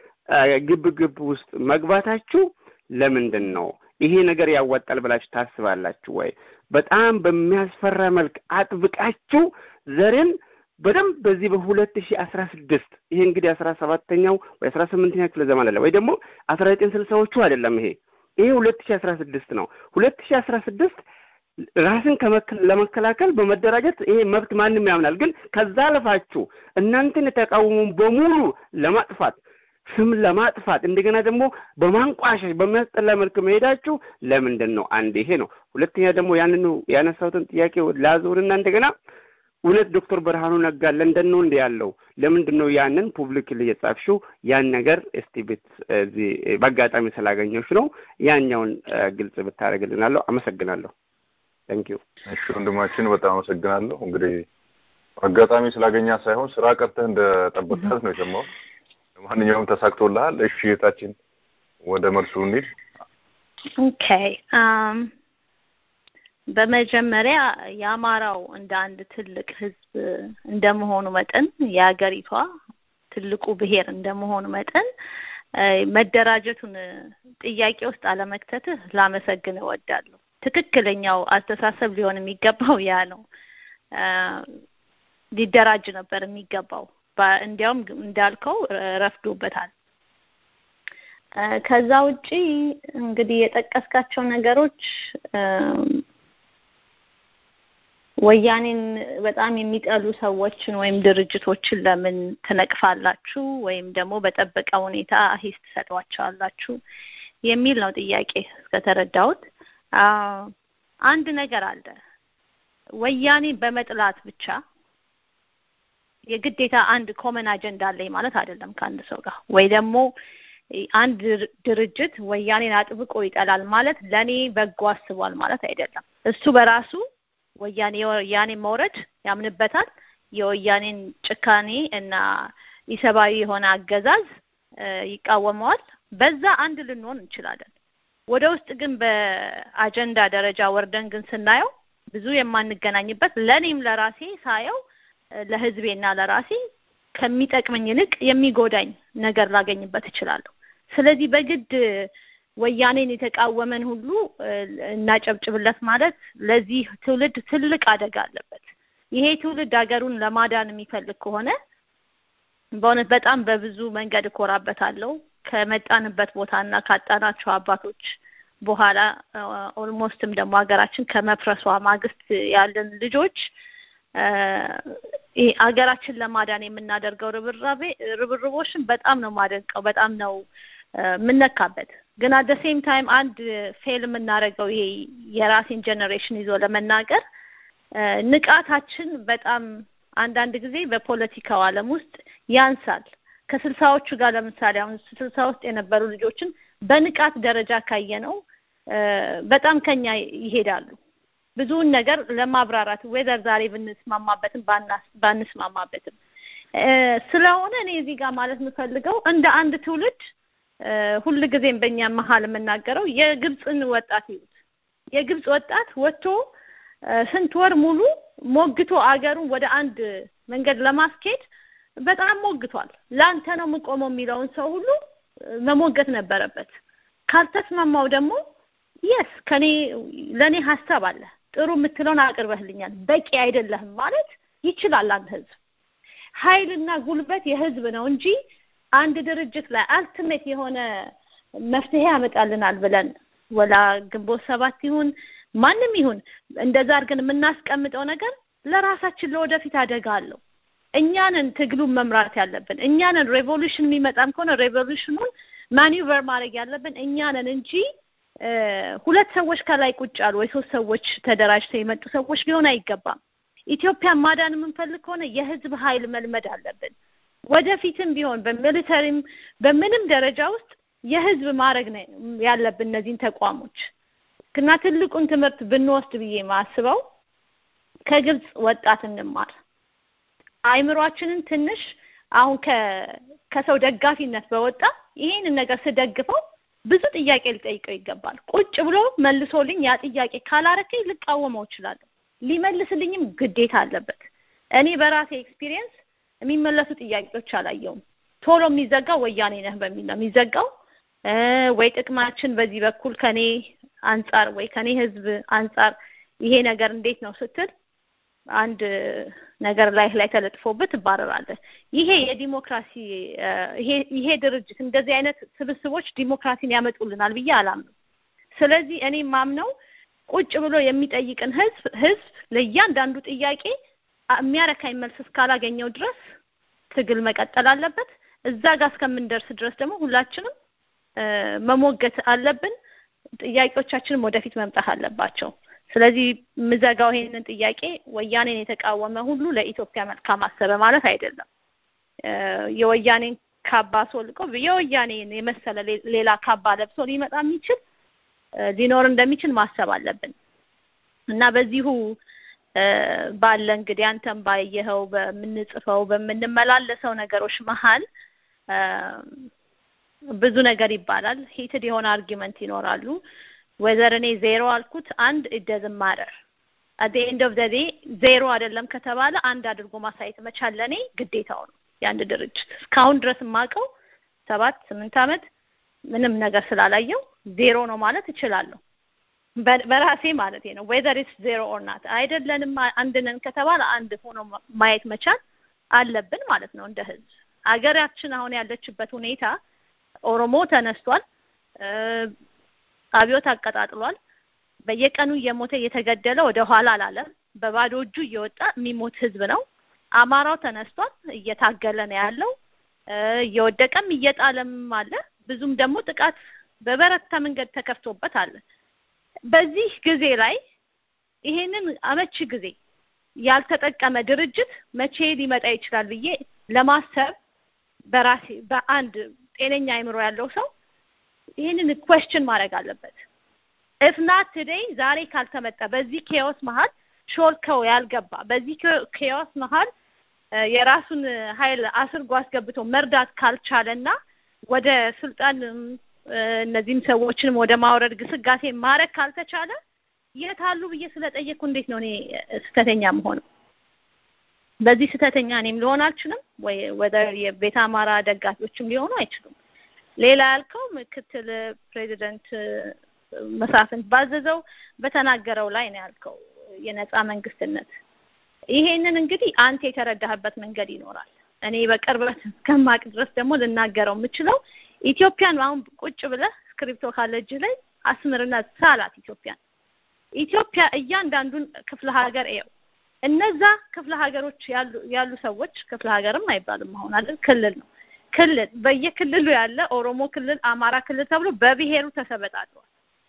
ግብ ግብ ውስጥ መግባታችሁ ለምንድን ነው? ይሄ ነገር ያዋጣል ብላችሁ ታስባላችሁ ወይ? በጣም በሚያስፈራ መልክ አጥብቃችሁ ዘርን በደንብ በዚህ በሁለት ሺህ አስራ ስድስት ይሄ እንግዲህ አስራ ሰባተኛው ወይ አስራ ስምንተኛ ክፍለ ዘመን አለ ወይ ደግሞ አስራ ዘጠኝ ስልሳዎቹ አይደለም። ይሄ ይሄ ሁለት ሺህ አስራ ስድስት ነው። ሁለት ሺህ አስራ ስድስት ራስን ለመከላከል በመደራጀት ይሄ መብት ማንም ያምናል። ግን ከዛ አልፋችሁ እናንተን የተቃወሙን በሙሉ ለማጥፋት ስም ለማጥፋት እንደገና ደግሞ በማንቋሸሽ በሚያስጠላ መልክ መሄዳችሁ ለምንድን ነው? አንድ ይሄ ነው። ሁለተኛ ደግሞ ያንኑ ያነሳሁትን ጥያቄ ላዞርና እንደገና እውነት ዶክተር ብርሃኑ ነጋ ለንደን ነው እንደ ያለው ለምንድን ነው ያንን ፑብሊክሊ የጻፍሽው? ያን ነገር እስቲ ቤት እዚህ በአጋጣሚ ስላገኘሽ ነው ያኛውን ግልጽ ብታደርግልናለሁ። አመሰግናለሁ። ታንኪዩ እሺ ወንድማችን በጣም አመሰግናለሁ። እንግዲህ አጋጣሚ ስላገኛ ሳይሆን ስራ ቀርተህ እንደጠበቅካት ነው የሰማሁት። ለማንኛውም ተሳክቶልሃል። እሺ እህታችን ወደ መልሱ እንሂድ። ኦኬ አም በመጀመሪያ የአማራው እንደ አንድ ትልቅ ህዝብ እንደመሆኑ መጠን የሀገሪቷ ትልቁ ብሔር እንደመሆኑ መጠን መደራጀቱን ጥያቄ ውስጥ አለመክተትህ ላመሰግን እወዳለሁ። ትክክለኛው አስተሳሰብ ሊሆን የሚገባው ያ ነው። ሊደራጅ ነበር የሚገባው። እንዲያውም እንዳልከው ረፍዶበታል። ከዛ ውጪ እንግዲህ የጠቀስካቸው ነገሮች ወያኔን በጣም የሚጠሉ ሰዎችን ወይም ድርጅቶችን ለምን ትነቅፋላችሁ ወይም ደግሞ በጠበቀ ሁኔታ ሂስ ትሰጧቸዋላችሁ የሚል ነው ጥያቄ እስከተረዳሁት። አንድ ነገር አለ። ወያኔ በመጥላት ብቻ የግዴታ አንድ ኮመን አጀንዳ አለኝ ማለት አይደለም ከአንድ ሰው ጋር ወይ ደግሞ አንድ ድርጅት ወያኔን አጥብቆ ይጠላል ማለት ለኔ በጎ አስቧል ማለት አይደለም። እሱ በራሱ ወያኔ የወያኔ መውረድ ያምንበታል። የወያኔን ጭካኔ እና ኢሰብአዊ የሆነ አገዛዝ ይቃወመዋል። በዛ አንድ ልንሆን እንችላለን። ወደ ውስጥ ግን በአጀንዳ ደረጃ ወርደን ግን ስናየው ብዙ የማንገናኝበት ለኔም ለራሴ ሳየው ለህዝቤና ለራሴ ከሚጠቅመኝ ይልቅ የሚጎዳኝ ነገር ላገኝበት እችላለሁ። ስለዚህ በግድ ወያኔን የተቃወመን ሁሉ እናጨብጭብለት ማለት ለዚህ ትውልድ ትልቅ አደጋ አለበት። ይሄ ትውልድ ሀገሩን ለማዳን የሚፈልግ ከሆነ በእውነት በጣም በብዙ መንገድ እኮራበታለሁ። ከመጣንበት ቦታና ካጣናቸው አባቶች በኋላ ኦልሞስትም ደግሞ ሀገራችን ከመፍረሷ ማግስት ያለን ልጆች ሀገራችን ለማዳን የምናደርገው ርብራቤ ርብርቦችን በጣም ነው ማደንቀው፣ በጣም ነው የምነካበት። ግን አት ሴም ታይም አንድ ፌል የምናደርገው ይሄ የራሴን ጀኔሬሽን ይዞ ለመናገር ንቃታችን በጣም አንዳንድ ጊዜ በፖለቲካው ዓለም ውስጥ ያንሳል። ከስልሳዎቹ ጋር ለምሳሌ አሁን ስልሳ ውስጥ የነበሩ ልጆችን በንቃት ደረጃ ካየ ነው በጣም ከኛ ይሄዳሉ። ብዙውን ነገር ለማብራራት ወይዘር ዛሬ ብንስማማበትም ባንስማማበትም ስለሆነ እኔ እዚህ ጋር ማለት የምፈልገው እንደ አንድ ትውልድ ሁል ጊዜም በእኛ መሀል የምናገረው የግብፅን ወጣት ይዩት። የግብፅ ወጣት ወጥቶ ስንት ወር ሙሉ ሞግቶ አገሩን ወደ አንድ መንገድ ለማስኬድ በጣም ሞግቷል። ለአንተ ነው የምቆመው የሚለውን ሰው ሁሉ መሞገት ነበረበት። ካልተስማማው ደግሞ የስ ከኔ ለኔ ሀሳብ አለ ጥሩ የምትለውን አቅርበህልኛል፣ በቂ አይደለህም ማለት ይችላል። አንድ ህዝብ ኃይልና ጉልበት የህዝብ ነው እንጂ አንድ ድርጅት ላይ አልቲሜት የሆነ መፍትሄ ያመጣልናል ብለን ወላ ግንቦት ሰባት ይሁን ማንም ይሁን እንደዛ አድርገን የምናስቀምጠው ነገር ለራሳችን ለወደፊት አደጋ አለው። እኛንን ትግሉን መምራት ያለብን እኛንን ሬቮሉሽን የሚመጣም ከሆነ ሬቮሉሽኑን ማኒቨር ማድረግ ያለብን እኛንን እንጂ ሁለት ሰዎች ከላይ ቁጭ አሉ ወይ ሶስት ሰዎች ተደራጅተው የመጡ ሰዎች ሊሆን አይገባም። ኢትዮጵያን ማዳን የምንፈልግ ከሆነ የህዝብ ኃይል መልመድ አለብን። ወደፊትም ቢሆን በሚሊተሪም በምንም ደረጃ ውስጥ የህዝብ ማድረግ ነው ያለብን እነዚህን ተቋሞች እና ትልቁን ትምህርት ብንወስድ ብዬ ማስበው ከግብፅ ወጣት እንማር። አይምሯችንን ትንሽ አሁን ከሰው ደጋፊነት በወጣ ይሄንን ነገር ስደግፈው ብዙ ጥያቄ ሊጠይቀው ይገባል። ቁጭ ብሎ መልሶልኝ ያ ጥያቄ ካላረከኝ ልቃወመው እችላለሁ። ሊመልስልኝም ግዴታ አለበት። እኔ በራሴ ኤክስፒሪየንስ የሚመለሱ ጥያቄዎች አላየውም። ቶሎ የሚዘጋው ወያኔ ነህ በሚል ነው የሚዘጋው። ወይ ጥቅማችን በዚህ በኩል ከኔ አንጻር ወይ ከኔ ህዝብ አንጻር ይሄ ነገር እንዴት ነው ስትል አንድ ነገር ላይ ላይ ተለጥፎበት ትባረራለህ። ይሄ የዲሞክራሲ ይሄ ድርጅት እንደዚህ አይነት ስብስቦች ዲሞክራሲን ያመጡልናል ብዬ አላምንም። ስለዚህ እኔ ማምነው ቁጭ ብሎ የሚጠይቅን ህዝብ ህዝብ ለእያንዳንዱ ጥያቄ የሚያረካኝ መልስ እስካላገኘው ድረስ ትግል መቀጠል አለበት። እዛ ጋር እስከምንደርስ ድረስ ደግሞ ሁላችንም መሞገት አለብን። ጥያቄዎቻችንም ወደፊት መምጣት አለባቸው። ስለዚህ ምዘጋው ይሄንን ጥያቄ ወያኔን የተቃወመ ሁሉ ለኢትዮጵያ መልካም አሰበ ማለት አይደለም። የወያኔን ካባ አስወልቆ የወያኔን የመሰለ ሌላ ካባ ለብሶ ሊመጣ የሚችል ሊኖር እንደሚችል ማሰብ አለብን እና በዚሁ ባለ እንግዲህ አንተም ባየኸው በምንጽፈው በምንመላለሰው ነገሮች መሀል ብዙ ነገር ይባላል። ሂትድ የሆነ አርጊመንት ይኖራሉ። ወዘር እኔ ዜሮ አልኩት አንድ ኢደዝን ማረር አት ኤንድ ኦፍ ዘ ዴይ ዜሮ አይደለም ከተባለ አንድ አድርጎ ማሳየት መቻል ለእኔ ግዴታው ነው። የአንድ ድርጅት እስካሁን ድረስ የማውቀው ሰባት ስምንት ዓመት ምንም ነገር ስላላየው ዜሮ ነው ማለት እችላለሁ። በራሴ ማለት ነው። ዌዘር ኢትስ ዜሮ ኦር ናት አይደለንም አንድ ነን ከተባለ አንድ ሆኖ ማየት መቻል አለብን ማለት ነው እንደ ህዝብ። አገራችን አሁን ያለችበት ሁኔታ ኦሮሞ ተነስቷል፣ አብዮት አቀጣጥሏል። በየቀኑ እየሞተ እየተገደለ ወደ ኋላ አላለም። በባዶ እጁ እየወጣ የሚሞት ህዝብ ነው። አማራው ተነስቷል፣ እየታገለ ነው ያለው። እየወደቀም እየጣለም አለ። ብዙም ደግሞ ጥቃት በበረታ መንገድ ተከፍቶበት አለ። በዚህ ጊዜ ላይ ይሄንን አመቺ ጊዜ ያልተጠቀመ ድርጅት መቼ ሊመጣ ይችላል ብዬ ለማሰብ በራሴ በአንድ ጤነኛ አይምሮ ያለው ሰው ይህንን ኩዌስችን ማድረግ አለበት። ኢፍ ናት ቱዴይ ዛሬ ካልተመጣ በዚህ ኬዎስ መሀል ሾልከው ያልገባ በዚህ ኬዎስ መሀል የራሱን ኃይል አስርጎ አስገብቶ መርዳት ካልቻለና ወደ ስልጣን እነዚህም ሰዎችንም ወደ ማውረድ ግስጋሴ ማድረግ ካልተቻለ የት አሉ ብዬ ስለጠየቅኩ እንዴት ነው እኔ ስህተተኛ መሆነው? በዚህ ስህተተኛ እኔም ሊሆን አልችልም ወይ ወደ የቤተ አማራ ደጋፊዎችም ሊሆኑ አይችሉም። ሌላ ያልከው ምክትል ፕሬዚደንት መሳፍንት ባዘዘው በተናገረው ላይ ነው ያልከው የነጻ መንግስትነት። ይሄንን እንግዲህ አንተ የተረዳህበት መንገድ ይኖራል። እኔ በቅርበት እስከማቅ ድረስ ደግሞ ልናገረው የምችለው ኢትዮጵያን አሁን ቁጭ ብለህ ስክሪፕቶ ካለ እጅህ ላይ አስምርና ሳላት ኢትዮጵያን ኢትዮጵያ እያንዳንዱን ክፍለ ሀገር እየው። እነዛ ክፍለ ሀገሮች ያሉ ያሉ ሰዎች ክፍለ ሀገርም አይባልም አሁን አይደል ክልል ነው። ክልል በየክልሉ ያለ ኦሮሞ ክልል፣ አማራ ክልል ተብሎ በብሔሩ ተሰበጣጥሯል።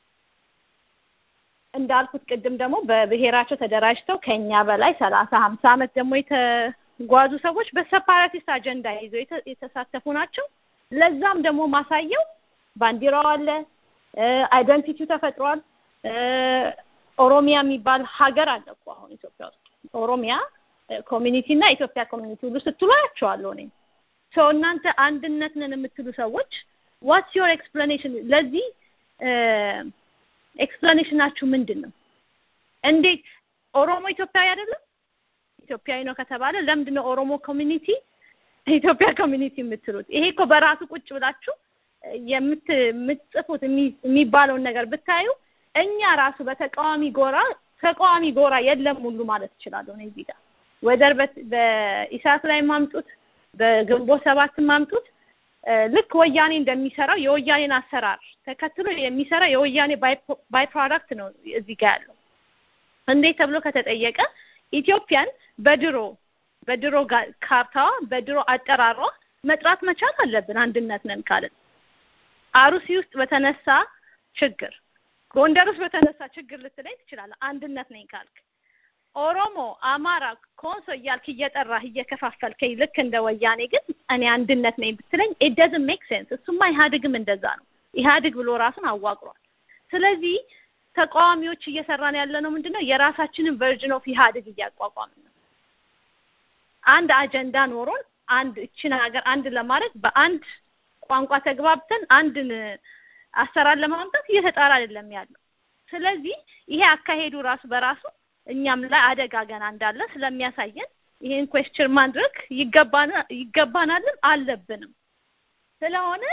እንዳልኩት ቅድም ደግሞ በብሔራቸው ተደራጅተው ከኛ በላይ ሰላሳ ሀምሳ ዓመት ደግሞ የተጓዙ ሰዎች በሰፓራቲስት አጀንዳ ይዘው የተሳተፉ ናቸው። ለዛም ደግሞ ማሳየው ባንዲራው አለ፣ አይደንቲቲው ተፈጥሯል። ኦሮሚያ የሚባል ሀገር አለ እኮ አሁን ኢትዮጵያ ውስጥ ኦሮሚያ ኮሚኒቲ እና ኢትዮጵያ ኮሚኒቲ ሁሉ ስትሉ አያቸዋለሁ እኔ ሰው እናንተ አንድነት ነን የምትሉ ሰዎች ዋትስ ዮር ኤክስፕላኔሽን ለዚህ ኤክስፕላኔሽናችሁ ምንድን ነው? እንዴት ኦሮሞ ኢትዮጵያዊ አይደለም? ኢትዮጵያዊ ነው ከተባለ ለምንድን ነው ኦሮሞ ኮሚኒቲ ኢትዮጵያ ኮሚኒቲ የምትሉት? ይሄ እኮ በራሱ ቁጭ ብላችሁ የምትጽፉት የሚባለውን ነገር ብታዩ እኛ ራሱ በተቃዋሚ ጎራ ተቃዋሚ ጎራ የለም ሁሉ ማለት እችላለሁ ነው እዚህ ጋር ወደር በኢሳት ላይ ማምጡት በግንቦት ሰባት ማምጡት ልክ ወያኔ እንደሚሰራው የወያኔን አሰራር ተከትሎ የሚሰራ የወያኔ ባይ ፕሮዳክት ነው እዚህ ጋር ያለው። እንዴት ተብሎ ከተጠየቀ ኢትዮጵያን በድሮ በድሮ ካርታዋ በድሮ አጠራሯ መጥራት መቻል አለብን። አንድነት ነን ካልን አሩሲ ውስጥ በተነሳ ችግር፣ ጎንደር ውስጥ በተነሳ ችግር ልትለኝ ትችላለህ። አንድነት ነኝ ካልክ ኦሮሞ፣ አማራ፣ ኮንሶ እያልክ እየጠራህ እየከፋፈልከኝ ልክ እንደ ወያኔ ግን እኔ አንድነት ነኝ ብትለኝ ኢት ዶዝንት ሜክ ሴንስ። እሱማ ኢህአዴግም እንደዛ ነው። ኢህአዴግ ብሎ ራሱን አዋቅሯል። ስለዚህ ተቃዋሚዎች እየሰራን ያለ ነው ምንድነው የራሳችንን ቨርዥን ኦፍ ኢህአዴግ እያቋቋምን ነው። አንድ አጀንዳ ኖሮን አንድ እችን ሀገር አንድ ለማድረግ በአንድ ቋንቋ ተግባብተን አንድን አሰራር ለማምጣት እየተጣራ አይደለም ያለው። ስለዚህ ይሄ አካሄዱ ራሱ በራሱ እኛም ላይ አደጋ ገና እንዳለ ስለሚያሳየን ይሄን ኩዌስችን ማድረግ ይገባናልም አለብንም። ስለሆነ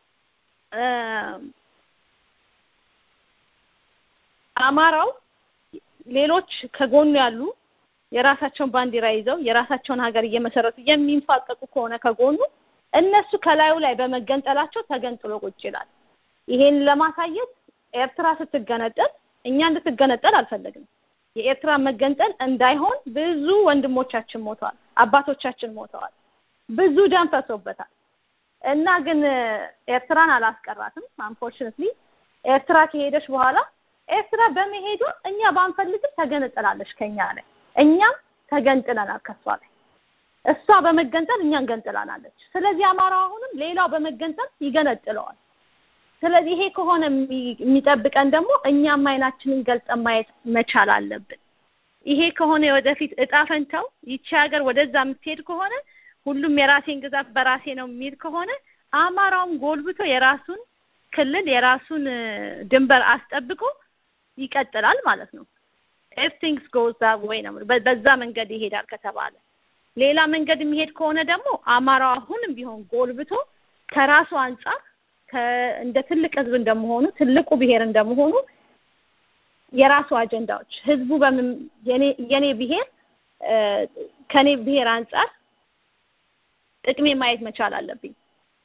አማራው ሌሎች ከጎኑ ያሉ የራሳቸውን ባንዲራ ይዘው የራሳቸውን ሀገር እየመሰረቱ የሚንፋቀቁ ከሆነ ከጎኑ እነሱ ከላዩ ላይ በመገንጠላቸው ተገንጥሎ ቁጭ ይላል። ይሄን ለማሳየት ኤርትራ ስትገነጠል እኛ እንድትገነጠል አልፈለግንም። የኤርትራ መገንጠል እንዳይሆን ብዙ ወንድሞቻችን ሞተዋል፣ አባቶቻችን ሞተዋል፣ ብዙ ደም ፈሶበታል እና ግን ኤርትራን አላስቀራትም። አንፎርቹኔትሊ ኤርትራ ከሄደች በኋላ ኤርትራ በመሄዷ እኛ ባንፈልግም ተገነጠላለች ከኛ ላይ፣ እኛም ተገንጥለናል ከሷ ላይ። እሷ በመገንጠል እኛን ገንጥላናለች። ስለዚህ አማራው አሁንም ሌላው በመገንጠል ይገነጥለዋል። ስለዚህ ይሄ ከሆነ የሚጠብቀን ደግሞ እኛም አይናችንን ገልጸን ማየት መቻል አለብን። ይሄ ከሆነ ወደፊት እጣ ፈንታው ይቺ ሀገር ወደዛ የምትሄድ ከሆነ ሁሉም የራሴን ግዛት በራሴ ነው የሚል ከሆነ አማራውም ጎልብቶ የራሱን ክልል የራሱን ድንበር አስጠብቆ ይቀጥላል ማለት ነው። ኢፍ ቲንግስ ጎዝ ዛት ዌይ ነው በዛ መንገድ ይሄዳል ከተባለ ሌላ መንገድ የሚሄድ ከሆነ ደግሞ አማራው አሁንም ቢሆን ጎልብቶ ከራሱ አንጻር እንደ ትልቅ ህዝብ እንደመሆኑ ትልቁ ብሔር እንደመሆኑ የራሱ አጀንዳዎች ህዝቡ በምን የኔ ብሔር ከኔ ብሔር አንጻር ጥቅሜ ማየት መቻል አለብኝ።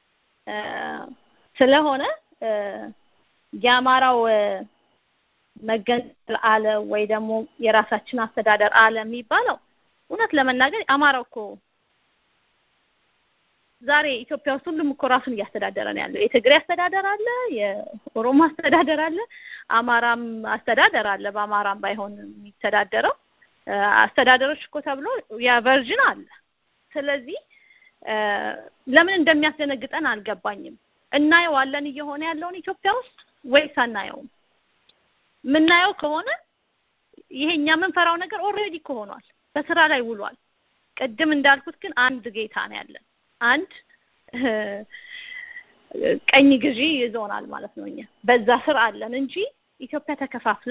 ስለሆነ የአማራው መገንጠል አለ ወይ ደግሞ የራሳችን አስተዳደር አለ የሚባለው እውነት ለመናገር አማራው እኮ ዛሬ ኢትዮጵያ ውስጥ ሁሉም እኮ ራሱን እያስተዳደረ ነው ያለው። የትግሬ አስተዳደር አለ፣ የኦሮሞ አስተዳደር አለ፣ አማራም አስተዳደር አለ። በአማራም ባይሆን የሚተዳደረው አስተዳደሮች እኮ ተብሎ ያ ቨርዥን አለ። ስለዚህ ለምን እንደሚያስደነግጠን አልገባኝም። እናየዋለን እየሆነ ያለውን ኢትዮጵያ ውስጥ ወይስ አናየውም? የምናየው ከሆነ ይሄ እኛ የምንፈራው ነገር ኦልሬዲ እኮ ሆኗል፣ በስራ ላይ ውሏል። ቅድም እንዳልኩት ግን አንድ ጌታ ነው ያለን፣ አንድ ቀኝ ግዢ ይዞናል ማለት ነው። እኛ በዛ ስር አለን እንጂ ኢትዮጵያ ተከፋፍላ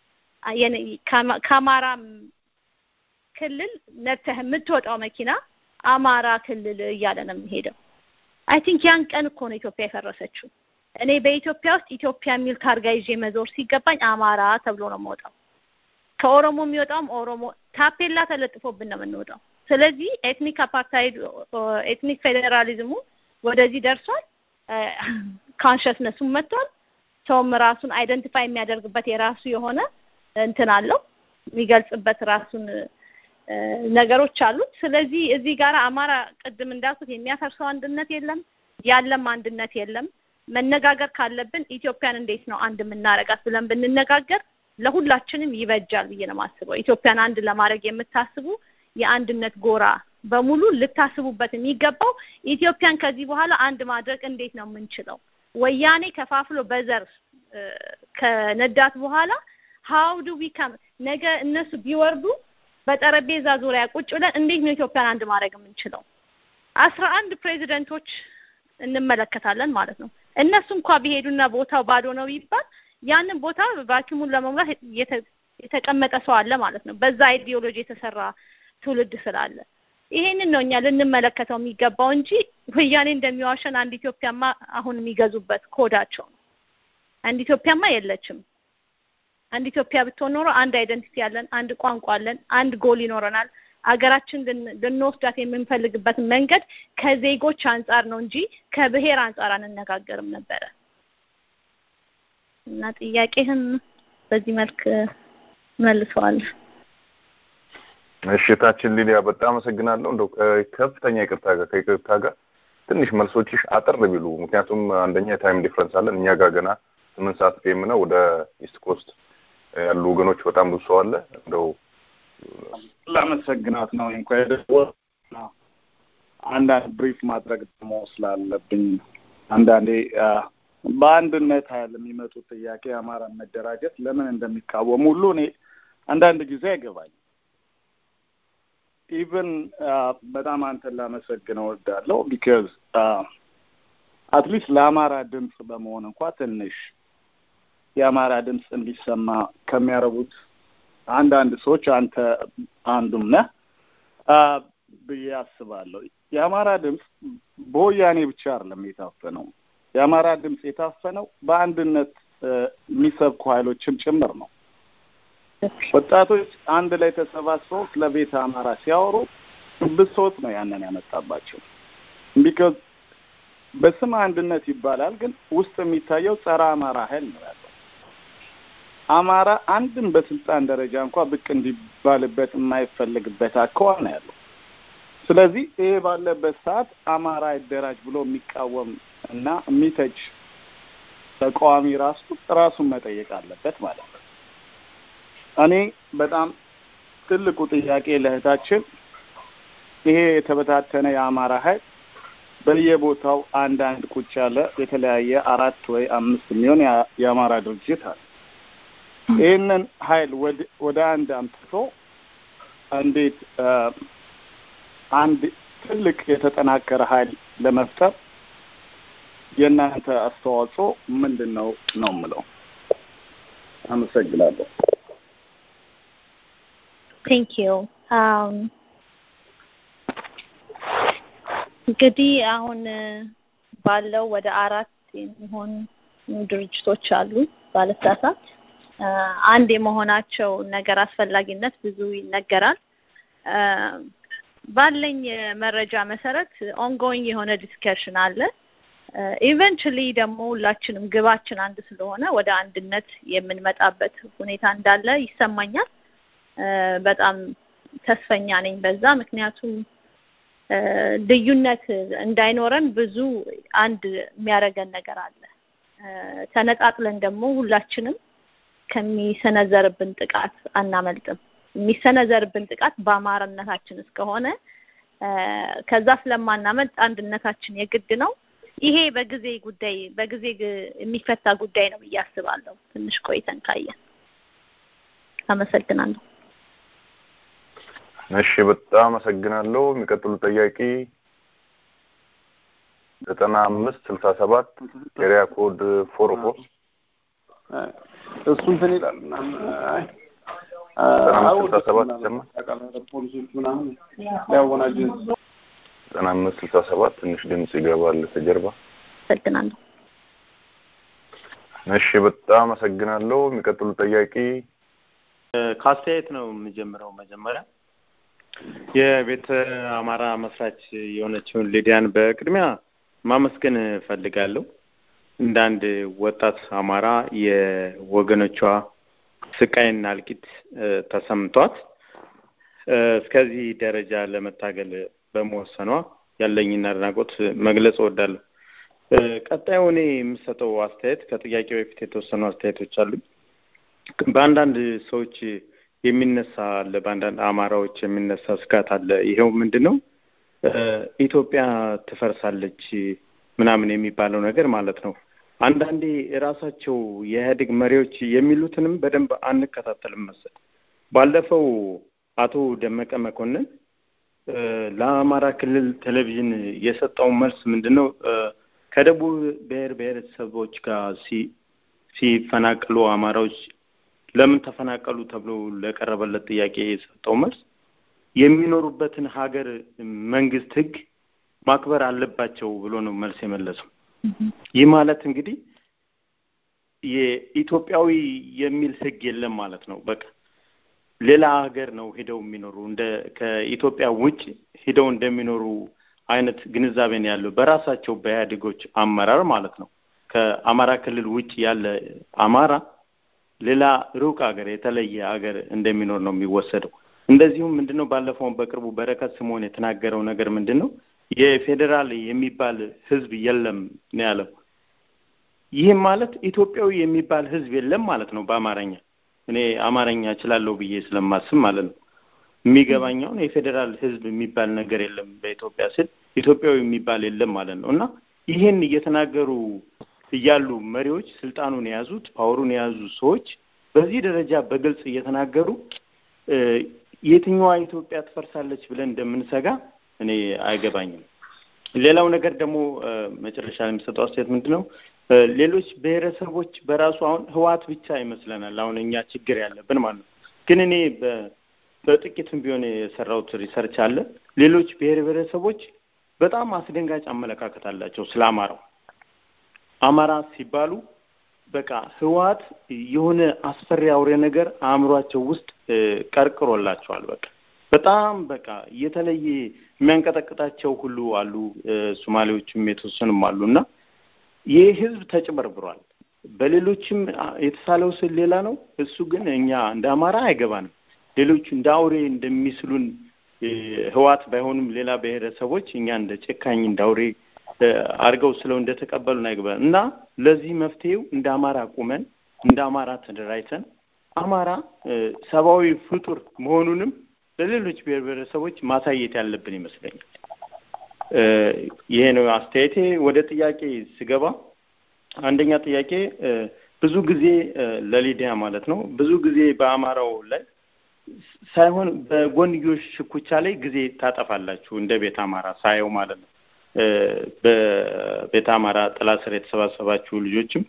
ከአማራ ክልል ነተህ የምትወጣው መኪና አማራ ክልል እያለ ነው የሚሄደው። አይ ቲንክ ያን ቀን እኮ ነው ኢትዮጵያ የፈረሰችው። እኔ በኢትዮጵያ ውስጥ ኢትዮጵያ የሚል ታርጋ ይዤ መዞር ሲገባኝ አማራ ተብሎ ነው የምወጣው። ከኦሮሞ የሚወጣውም ኦሮሞ ታፔላ ተለጥፎብን ነው የምንወጣው። ስለዚህ ኤትኒክ አፓርታይድ ኤትኒክ ፌዴራሊዝሙ ወደዚህ ደርሷል። ካንሸስነሱም መጥቷል። ሰውም ራሱን አይደንቲፋይ የሚያደርግበት የራሱ የሆነ እንትን አለው የሚገልጽበት ራሱን ነገሮች አሉት። ስለዚህ እዚህ ጋር አማራ ቅድም እንዳልኩት የሚያፈርሰው አንድነት የለም፣ ያለም አንድነት የለም። መነጋገር ካለብን ኢትዮጵያን እንዴት ነው አንድ የምናረጋት ብለን ብንነጋገር ለሁላችንም ይበጃል ብዬ ነው የማስበው። ኢትዮጵያን አንድ ለማድረግ የምታስቡ የአንድነት ጎራ በሙሉ ልታስቡበት የሚገባው ኢትዮጵያን ከዚህ በኋላ አንድ ማድረግ እንዴት ነው የምንችለው? ወያኔ ከፋፍሎ በዘር ከነዳት በኋላ ሀው ዱ ቢካም ነገ እነሱ ቢወርዱ በጠረጴዛ ዙሪያ ቁጭ ብለን እንዴት ነው ኢትዮጵያን አንድ ማድረግ የምንችለው? አስራ አንድ ፕሬዚደንቶች እንመለከታለን ማለት ነው። እነሱ እንኳ ቢሄዱና ቦታው ባዶ ነው ቢባል ያንን ቦታ ቫኪሙን ለመሙላት የተቀመጠ ሰው አለ ማለት ነው። በዛ አይዲዮሎጂ የተሰራ ትውልድ ስላለ ይሄንን ነው እኛ ልንመለከተው የሚገባው እንጂ ወያኔ እንደሚዋሸን አንድ ኢትዮጵያማ አሁን የሚገዙበት ኮዳቸው ነው። አንድ ኢትዮጵያማ የለችም። አንድ ኢትዮጵያ ብትሆን ኖሮ አንድ አይደንቲቲ ያለን፣ አንድ ቋንቋ አለን፣ አንድ ጎል ይኖረናል። አገራችን ልንወስዳት የምንፈልግበት መንገድ ከዜጎች አንጻር ነው እንጂ ከብሔር አንጻር አንነጋገርም ነበረ። እና ጥያቄህን በዚህ መልክ መልሰዋል። እሺ ታችን ሊሊያ በጣም አመሰግናለሁ። እንደው ከፍተኛ ይቅርታ ጋር ከይቅርታ ጋር ትንሽ መልሶችሽ አጠር ቢሉ፣ ምክንያቱም አንደኛ የታይም ዲፍረንስ አለን። እኛ ጋር ገና ስምንት ሰዓት ፌም ነው። ወደ ኢስት ኮስት ያሉ ወገኖች በጣም ብዙ ሰው አለ። እንደው ላመሰግናት ነው እንኳ የደወል አንዳንድ ብሪፍ ማድረግ ደግሞ ስላለብኝ አንዳንዴ በአንድነት ኃይል የሚመጡት ጥያቄ የአማራን መደራጀት ለምን እንደሚቃወሙ ሁሉ እኔ አንዳንድ ጊዜ አይገባኝ። ኢቨን በጣም አንተን ላመሰግን እወዳለሁ። ቢካዝ አትሊስት ለአማራ ድምፅ በመሆን እንኳ ትንሽ የአማራ ድምፅ እንዲሰማ ከሚያደርጉት አንዳንድ ሰዎች አንተ አንዱም ነህ ብዬ አስባለሁ። የአማራ ድምፅ በወያኔ ብቻ አይደለም የታፈነው። የአማራ ድምፅ የታፈነው በአንድነት የሚሰብኩ ኃይሎችም ጭምር ነው። ወጣቶች አንድ ላይ ተሰባስበው ስለ ቤተ አማራ ሲያወሩ ብሶት ነው ያንን ያመጣባቸው። ቢካዝ በስም አንድነት ይባላል፣ ግን ውስጥ የሚታየው ጸረ አማራ ኃይል ነው ያለው። አማራ አንድም በስልጣን ደረጃ እንኳ ብቅ እንዲባልበት የማይፈልግበት አካባቢ ነው ያለው። ስለዚህ ይሄ ባለበት ሰዓት አማራ ይደራጅ ብሎ የሚቃወም እና የሚተች ተቃዋሚ ራሱ ራሱን መጠየቅ አለበት ማለት ነው። እኔ በጣም ትልቁ ጥያቄ ለእህታችን ይሄ የተበታተነ የአማራ ኃይል በየቦታው አንዳንድ ቁጭ ያለ የተለያየ አራት ወይ አምስት የሚሆን የአማራ ድርጅት አለ። ይህንን ኃይል ወደ አንድ አምጥቶ እንዴት አንድ ትልቅ የተጠናከረ ኃይል ለመፍጠር የእናንተ አስተዋጽኦ ምንድን ነው ነው የምለው። አመሰግናለሁ። ቴንክ ዩ እንግዲህ አሁን ባለው ወደ አራት የሚሆን ድርጅቶች አሉ ባለስላሳት አንድ የመሆናቸው ነገር አስፈላጊነት ብዙ ይነገራል። ባለኝ መረጃ መሰረት ኦንጎይንግ የሆነ ዲስከሽን አለ። ኢቨንቹሊ ደግሞ ሁላችንም ግባችን አንድ ስለሆነ ወደ አንድነት የምንመጣበት ሁኔታ እንዳለ ይሰማኛል። በጣም ተስፈኛ ነኝ በዛ ምክንያቱም ልዩነት እንዳይኖረን ብዙ አንድ የሚያደርገን ነገር አለ። ተነጣጥለን ደግሞ ሁላችንም ከሚሰነዘርብን ጥቃት አናመልጥም። የሚሰነዘርብን ጥቃት በአማራነታችን እስከሆነ ከዛ ስለማናመልጥ አንድነታችን የግድ ነው። ይሄ በጊዜ ጉዳይ በጊዜ የሚፈታ ጉዳይ ነው ብዬ አስባለሁ። ትንሽ ቆይተን ካየን። አመሰግናለሁ። እሺ፣ በጣም አመሰግናለሁ። የሚቀጥሉት ጥያቄ ዘጠና አምስት ስልሳ ሰባት ኤሪያ ኮድ ፎር ፎር እሱ እንትን ይላል ዘጠና አምስት ስልሳ ሰባት ይሰማል። ፖሊሶች ምናምን ሊያወናጅ ዘጠና አምስት ስልሳ ሰባት ትንሽ ድምጽ ይገባል ከጀርባ። አመሰግናለሁ። እሺ፣ በጣም አመሰግናለሁ። የሚቀጥሉት ጥያቄ ከአስተያየት ነው የምጀምረው። መጀመሪያ የቤተ አማራ መስራች የሆነችውን ሊዲያን በቅድሚያ ማመስገን እፈልጋለሁ። እንደ አንድ ወጣት አማራ የወገኖቿ ስቃይና እልቂት ተሰምቷት እስከዚህ ደረጃ ለመታገል በመወሰኗ ያለኝን አድናቆት መግለጽ እወዳለሁ። ቀጣዩ እኔ የምሰጠው አስተያየት ከጥያቄው በፊት የተወሰኑ አስተያየቶች አሉኝ። በአንዳንድ ሰዎች የሚነሳ አለ፣ በአንዳንድ አማራዎች የሚነሳ ስጋት አለ። ይኸው ምንድን ነው ኢትዮጵያ ትፈርሳለች ምናምን የሚባለው ነገር ማለት ነው። አንዳንዴ የራሳቸው የኢህአዴግ መሪዎች የሚሉትንም በደንብ አንከታተልም መሰል። ባለፈው አቶ ደመቀ መኮንን ለአማራ ክልል ቴሌቪዥን የሰጠው መልስ ምንድን ነው? ከደቡብ ብሔር ብሔረሰቦች ጋር ሲፈናቀሉ አማራዎች ለምን ተፈናቀሉ ተብሎ ለቀረበለት ጥያቄ የሰጠው መልስ የሚኖሩበትን ሀገር መንግስት ህግ ማክበር አለባቸው ብሎ ነው መልስ የመለሰው። ይህ ማለት እንግዲህ የኢትዮጵያዊ የሚል ህግ የለም ማለት ነው። በቃ ሌላ ሀገር ነው ሄደው የሚኖሩ እንደ ከኢትዮጵያ ውጭ ሄደው እንደሚኖሩ አይነት ግንዛቤ ነው ያለው በራሳቸው በኢህአዴጎች አመራር ማለት ነው። ከአማራ ክልል ውጭ ያለ አማራ ሌላ ሩቅ ሀገር የተለየ ሀገር እንደሚኖር ነው የሚወሰደው። እንደዚሁም ምንድነው ባለፈው በቅርቡ በረከት ስምኦን የተናገረው ነገር ምንድን ነው የፌዴራል የሚባል ህዝብ የለም ነው ያለው። ይህም ማለት ኢትዮጵያዊ የሚባል ህዝብ የለም ማለት ነው በአማርኛ። እኔ አማርኛ እችላለሁ ብዬ ስለማስብ ማለት ነው። የሚገባኝ አሁን የፌዴራል ህዝብ የሚባል ነገር የለም በኢትዮጵያ ስል ኢትዮጵያዊ የሚባል የለም ማለት ነው እና ይህን እየተናገሩ እያሉ መሪዎች ስልጣኑን የያዙት ፓወሩን የያዙ ሰዎች በዚህ ደረጃ በግልጽ እየተናገሩ የትኛዋ ኢትዮጵያ ትፈርሳለች ብለን እንደምንሰጋ እኔ አይገባኝም። ሌላው ነገር ደግሞ መጨረሻ ላይ የሚሰጠው አስተያየት ምንድን ነው? ሌሎች ብሔረሰቦች በራሱ አሁን ህዋት ብቻ ይመስለናል አሁን እኛ ችግር ያለብን ማለት ነው። ግን እኔ በጥቂትም ቢሆን የሰራሁት ሪሰርች አለ። ሌሎች ብሔር ብሔረሰቦች በጣም አስደንጋጭ አመለካከት አላቸው ስለ አማራው። አማራ ሲባሉ በቃ ህወሓት የሆነ አስፈሪ አውሬ ነገር አእምሯቸው ውስጥ ቀርቅሮላቸዋል። በቃ በጣም በቃ የተለየ የሚያንቀጠቅጣቸው ሁሉ አሉ። ሶማሌዎችም የተወሰኑም አሉ እና ይህ ህዝብ ተጭበርብሯል። በሌሎችም የተሳለው ስል ሌላ ነው። እሱ ግን እኛ እንደ አማራ አይገባንም። ሌሎቹ እንደ አውሬ እንደሚስሉን ህዋት ባይሆኑም ሌላ ብሔረሰቦች እኛ እንደ ጨካኝ እንደ አውሬ አድርገው ስለው እንደተቀበሉን አይገባንም እና ለዚህ መፍትሄው እንደ አማራ ቁመን እንደ አማራ ተደራጅተን አማራ ሰብአዊ ፍጡር መሆኑንም ለሌሎች ብሔር ብሔረሰቦች ማሳየት ያለብን ይመስለኛል። ይሄ ነው አስተያየቴ። ወደ ጥያቄ ስገባ አንደኛ ጥያቄ ብዙ ጊዜ ለሊዲያ ማለት ነው ብዙ ጊዜ በአማራው ላይ ሳይሆን በጎንዮሽ ሽኩቻ ላይ ጊዜ ታጠፋላችሁ እንደ ቤት አማራ ሳየው ማለት ነው። በቤተ አማራ ጥላ ስር የተሰባሰባችሁ ልጆችም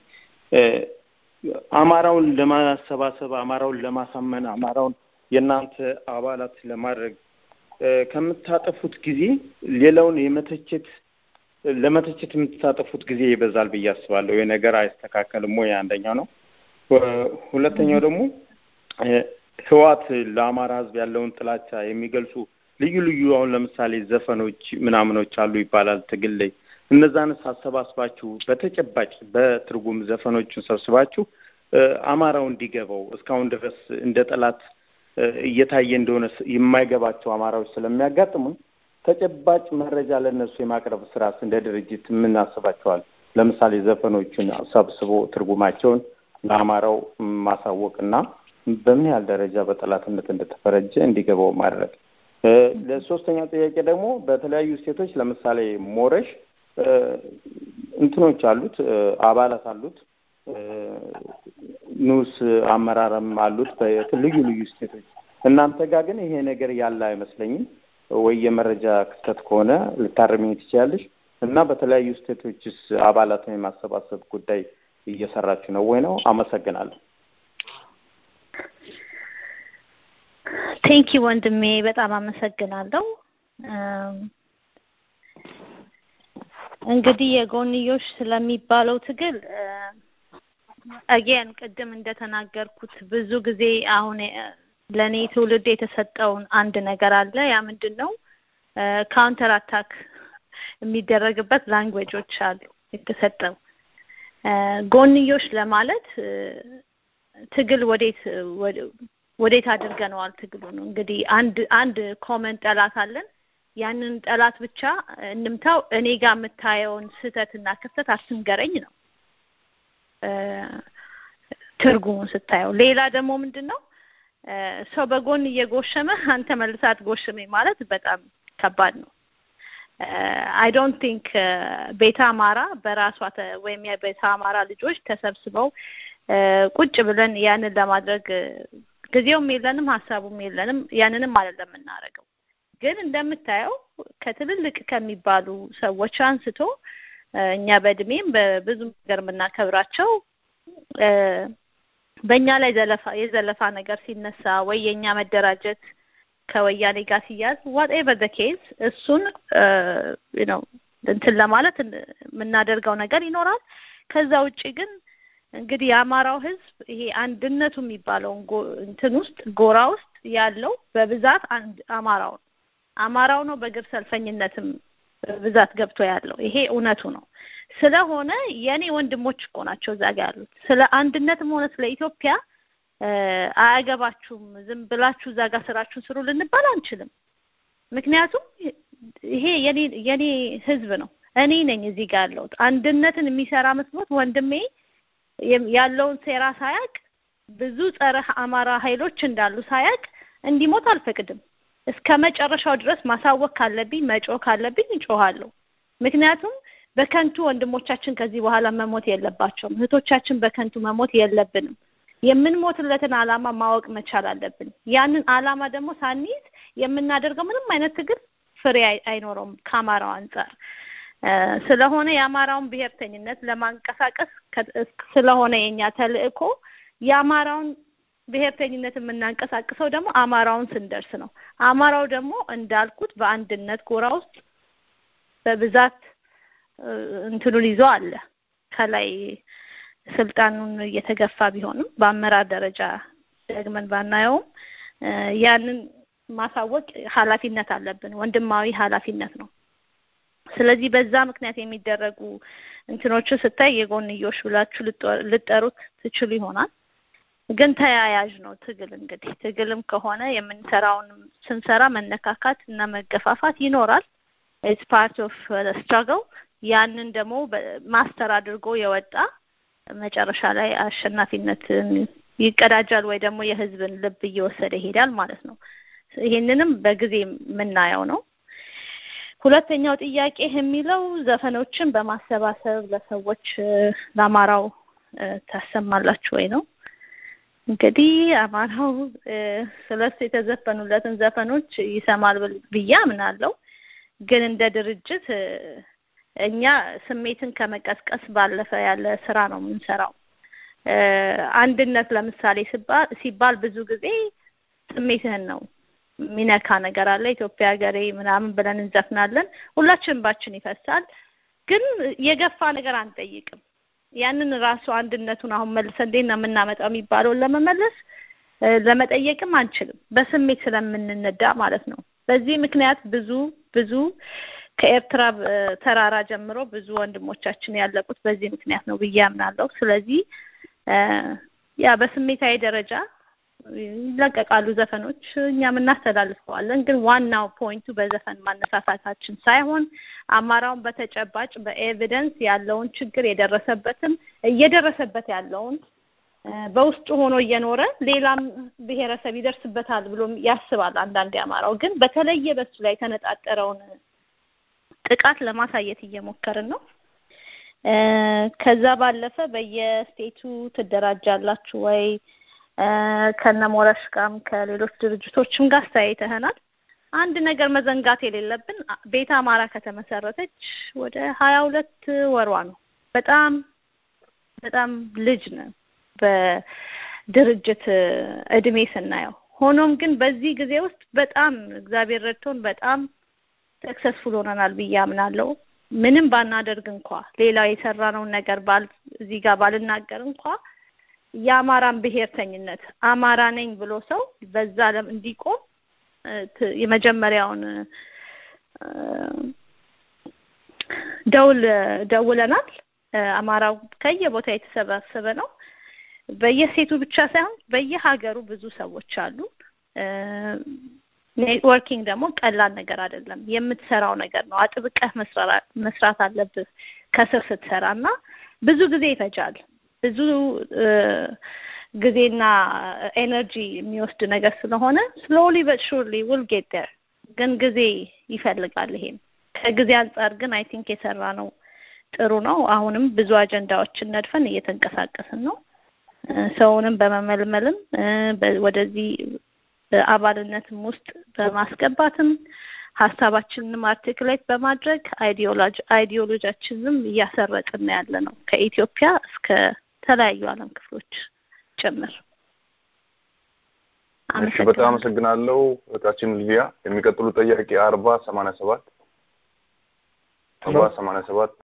አማራውን ለማሰባሰብ፣ አማራውን ለማሳመን፣ አማራውን የእናንተ አባላት ለማድረግ ከምታጠፉት ጊዜ ሌላውን የመተቸት ለመተቸት የምታጠፉት ጊዜ ይበዛል ብዬ አስባለሁ። ይህ ነገር አይስተካከልም ወይ? አንደኛው ነው። ሁለተኛው ደግሞ ህዋት ለአማራ ህዝብ ያለውን ጥላቻ የሚገልጹ ልዩ ልዩ አሁን ለምሳሌ ዘፈኖች ምናምኖች አሉ ይባላል ትግል ላይ እነዛንስ አሰባስባችሁ በተጨባጭ በትርጉም ዘፈኖችን ሰብስባችሁ አማራው እንዲገባው እስካሁን ድረስ እንደ ጠላት እየታየ እንደሆነ የማይገባቸው አማራዎች ስለሚያጋጥሙን ተጨባጭ መረጃ ለእነሱ የማቅረብ ስራስ እንደ ድርጅት የምናስባቸዋል። ለምሳሌ ዘፈኖችን ሰብስቦ ትርጉማቸውን ለአማራው ማሳወቅ እና በምን ያህል ደረጃ በጠላትነት እንደተፈረጀ እንዲገባው ማድረግ። ለሶስተኛው ጥያቄ ደግሞ በተለያዩ ስቴቶች ለምሳሌ ሞረሽ እንትኖች አሉት፣ አባላት አሉት፣ ንዑስ አመራርም አሉት በልዩ ልዩ ስቴቶች። እናንተ ጋር ግን ይሄ ነገር ያለ አይመስለኝም። ወይ የመረጃ ክስተት ከሆነ ልታርሚኝ ትችላለሽ። እና በተለያዩ ስቴቶችስ አባላትን የማሰባሰብ ጉዳይ እየሰራችሁ ነው ወይ ነው? አመሰግናለሁ። ቴንኪ ወንድሜ፣ በጣም አመሰግናለሁ። እንግዲህ የጎንዮሽ ስለሚባለው ትግል አጌን ቅድም እንደተናገርኩት ብዙ ጊዜ አሁን ለእኔ ትውልድ የተሰጠውን አንድ ነገር አለ። ያ ምንድን ነው? ካውንተር አታክ የሚደረግበት ላንጉዌጆች አሉ የተሰጠው። ጎንዮሽ ለማለት ትግል ወዴት ወዴት አድርገነዋል ትግሉ ነው እንግዲህ አንድ አንድ ኮመን ጠላት አለን። ያንን ጠላት ብቻ እንምታው። እኔ ጋር የምታየውን ስህተትና ክፍተት አትንገረኝ ነው ትርጉሙን ስታየው። ሌላ ደግሞ ምንድን ነው ሰው በጎን እየጎሸመ አንተ መልሰህ አትጎሽመኝ ማለት በጣም ከባድ ነው። አይ ዶንት ቲንክ ቤተ አማራ በራሷ ወይም የቤተ አማራ ልጆች ተሰብስበው ቁጭ ብለን ያንን ለማድረግ ጊዜውም የለንም ሀሳቡም የለንም። ያንንም አይደለም የምናደርገው። ግን እንደምታየው ከትልልቅ ከሚባሉ ሰዎች አንስቶ እኛ በእድሜም በብዙ ነገር የምናከብራቸው በእኛ ላይ ዘለፋ የዘለፋ ነገር ሲነሳ ወይ የእኛ መደራጀት ከወያኔ ጋር ሲያዝ ዋትኤቨር ደ ኬዝ እሱን ነው እንትን ለማለት የምናደርገው ነገር ይኖራል። ከዛ ውጭ ግን እንግዲህ የአማራው ሕዝብ ይሄ አንድነቱ የሚባለውን እንትን ውስጥ ጎራ ውስጥ ያለው በብዛት አንድ አማራው ነው። አማራው ነው በግብ ሰልፈኝነትም በብዛት ገብቶ ያለው ይሄ እውነቱ ነው። ስለሆነ የኔ ወንድሞች እኮ ናቸው እዛ ጋር ያሉት። ስለ አንድነትም ሆነ ስለ ኢትዮጵያ አያገባችሁም፣ ዝም ብላችሁ እዛ ጋር ስራችሁን ስሩ ልንባል አንችልም። ምክንያቱም ይሄ የኔ የኔ ህዝብ ነው። እኔ ነኝ እዚህ ጋር ያለሁት። አንድነትን የሚሰራ መስሎት ወንድሜ ያለውን ሴራ ሳያቅ ብዙ ጸረ አማራ ኃይሎች እንዳሉ ሳያቅ እንዲሞት አልፈቅድም። እስከ መጨረሻው ድረስ ማሳወቅ ካለብኝ መጮህ ካለብኝ እጮሃለሁ። ምክንያቱም በከንቱ ወንድሞቻችን ከዚህ በኋላ መሞት የለባቸውም። እህቶቻችን በከንቱ መሞት የለብንም። የምንሞትለትን ዓላማ ማወቅ መቻል አለብን። ያንን ዓላማ ደግሞ ሳንይዝ የምናደርገው ምንም አይነት ትግል ፍሬ አይኖረውም ከአማራው አንጻር። ስለሆነ የአማራውን ብሔርተኝነት ለማንቀሳቀስ ስለሆነ የኛ ተልእኮ የአማራውን ብሔርተኝነት የምናንቀሳቅሰው ደግሞ አማራውን ስንደርስ ነው። አማራው ደግሞ እንዳልኩት በአንድነት ጎራ ውስጥ በብዛት እንትኑን ይዞ አለ። ከላይ ስልጣኑን እየተገፋ ቢሆንም በአመራር ደረጃ ደግመን ባናየውም ያንን ማሳወቅ ኃላፊነት አለብን። ወንድማዊ ኃላፊነት ነው። ስለዚህ በዛ ምክንያት የሚደረጉ እንትኖችን ስታይ የጎንዮሽ ብላችሁ ልጠሩት ትችሉ ይሆናል። ግን ተያያዥ ነው ትግል። እንግዲህ ትግልም ከሆነ የምንሰራውን ስንሰራ መነካካት እና መገፋፋት ይኖራል። ኢትስ ፓርት ኦፍ ስትራግል። ያንን ደግሞ ማስተር አድርጎ የወጣ መጨረሻ ላይ አሸናፊነትን ይቀዳጃል ወይ ደግሞ የህዝብን ልብ እየወሰደ ይሄዳል ማለት ነው። ይሄንንም በጊዜ የምናየው ነው። ሁለተኛው ጥያቄ የሚለው ዘፈኖችን በማሰባሰብ ለሰዎች ለአማራው ታሰማላችሁ ወይ ነው። እንግዲህ አማራው ስለሱ የተዘፈኑለትን ዘፈኖች ይሰማል ብዬ አምናለሁ። ግን እንደ ድርጅት እኛ ስሜትን ከመቀስቀስ ባለፈ ያለ ስራ ነው የምንሰራው። አንድነት ለምሳሌ ሲባል ብዙ ጊዜ ስሜትህን ነው የሚነካ ነገር አለ። ኢትዮጵያ ሀገሬ ምናምን ብለን እንዘፍናለን። ሁላችንም ባችን ይፈሳል። ግን የገፋ ነገር አንጠይቅም። ያንን ራሱ አንድነቱን አሁን መልሰን እንዴት ነው የምናመጣው የሚባለውን ለመመለስ ለመጠየቅም አንችልም፣ በስሜት ስለምንነዳ ማለት ነው። በዚህ ምክንያት ብዙ ብዙ ከኤርትራ ተራራ ጀምሮ ብዙ ወንድሞቻችን ያለቁት በዚህ ምክንያት ነው ብዬ አምናለሁ። ስለዚህ ያ በስሜታዊ ደረጃ ይለቀቃሉ ዘፈኖች፣ እኛም እናስተላልፈዋለን። ግን ዋናው ፖይንቱ በዘፈን ማነሳሳታችን ሳይሆን አማራውን በተጨባጭ በኤቪደንስ ያለውን ችግር የደረሰበትን እየደረሰበት ያለውን በውስጡ ሆኖ እየኖረ ሌላም ብሔረሰብ ይደርስበታል ብሎ ያስባል። አንዳንድ አማራው ግን በተለየ በሱ ላይ የተነጣጠረውን ጥቃት ለማሳየት እየሞከርን ነው። ከዛ ባለፈ በየስቴቱ ትደራጃላችሁ ወይ? ከነሞረሽ ጋርም ከሌሎች ድርጅቶችም ጋር አስተያይተናል። አንድ ነገር መዘንጋት የሌለብን ቤተ አማራ ከተመሰረተች ወደ ሀያ ሁለት ወሯ ነው። በጣም በጣም ልጅ ነው በድርጅት እድሜ ስናየው። ሆኖም ግን በዚህ ጊዜ ውስጥ በጣም እግዚአብሔር ረድቶን በጣም ሰክሰስፉል ሆነናል ብዬ አምናለሁ። ምንም ባናደርግ እንኳ ሌላው የሰራነውን ነገር ባል እዚህ ጋር ባልናገር እንኳ የአማራን ብሔርተኝነት አማራ ነኝ ብሎ ሰው በዛ ዓለም እንዲቆም የመጀመሪያውን ደውል ደውለናል። አማራው ከየቦታ የተሰባሰበ ነው። በየሴቱ ብቻ ሳይሆን በየሀገሩ ብዙ ሰዎች አሉ። ኔትወርኪንግ ደግሞ ቀላል ነገር አይደለም። የምትሰራው ነገር ነው። አጥብቀህ መስራት አለብህ ከስር ስትሰራ እና ብዙ ጊዜ ይፈጃል። ብዙ ጊዜና ኤነርጂ የሚወስድ ነገር ስለሆነ ስሎሊ በት ሹርሊ ውል ጌት ዴር ግን ጊዜ ይፈልጋል። ይሄም ከጊዜ አንጻር ግን አይ ቲንክ የሰራ ነው ጥሩ ነው። አሁንም ብዙ አጀንዳዎችን ነድፈን እየተንቀሳቀስን ነው። ሰውንም በመመልመልም ወደዚህ አባልነትም ውስጥ በማስገባትም ሀሳባችንንም አርቲክሌት በማድረግ አይዲዮሎጂያችንንም እያሰረጥን ያለ ነው ከኢትዮጵያ እስከ ተለያዩ ዓለም ክፍሎች ጭምር። እሺ፣ በጣም አመሰግናለሁ እህታችን ሊዲያ። የሚቀጥሉ ጥያቄ አርባ ሰማንያ ሰባት አርባ ሰማንያ ሰባት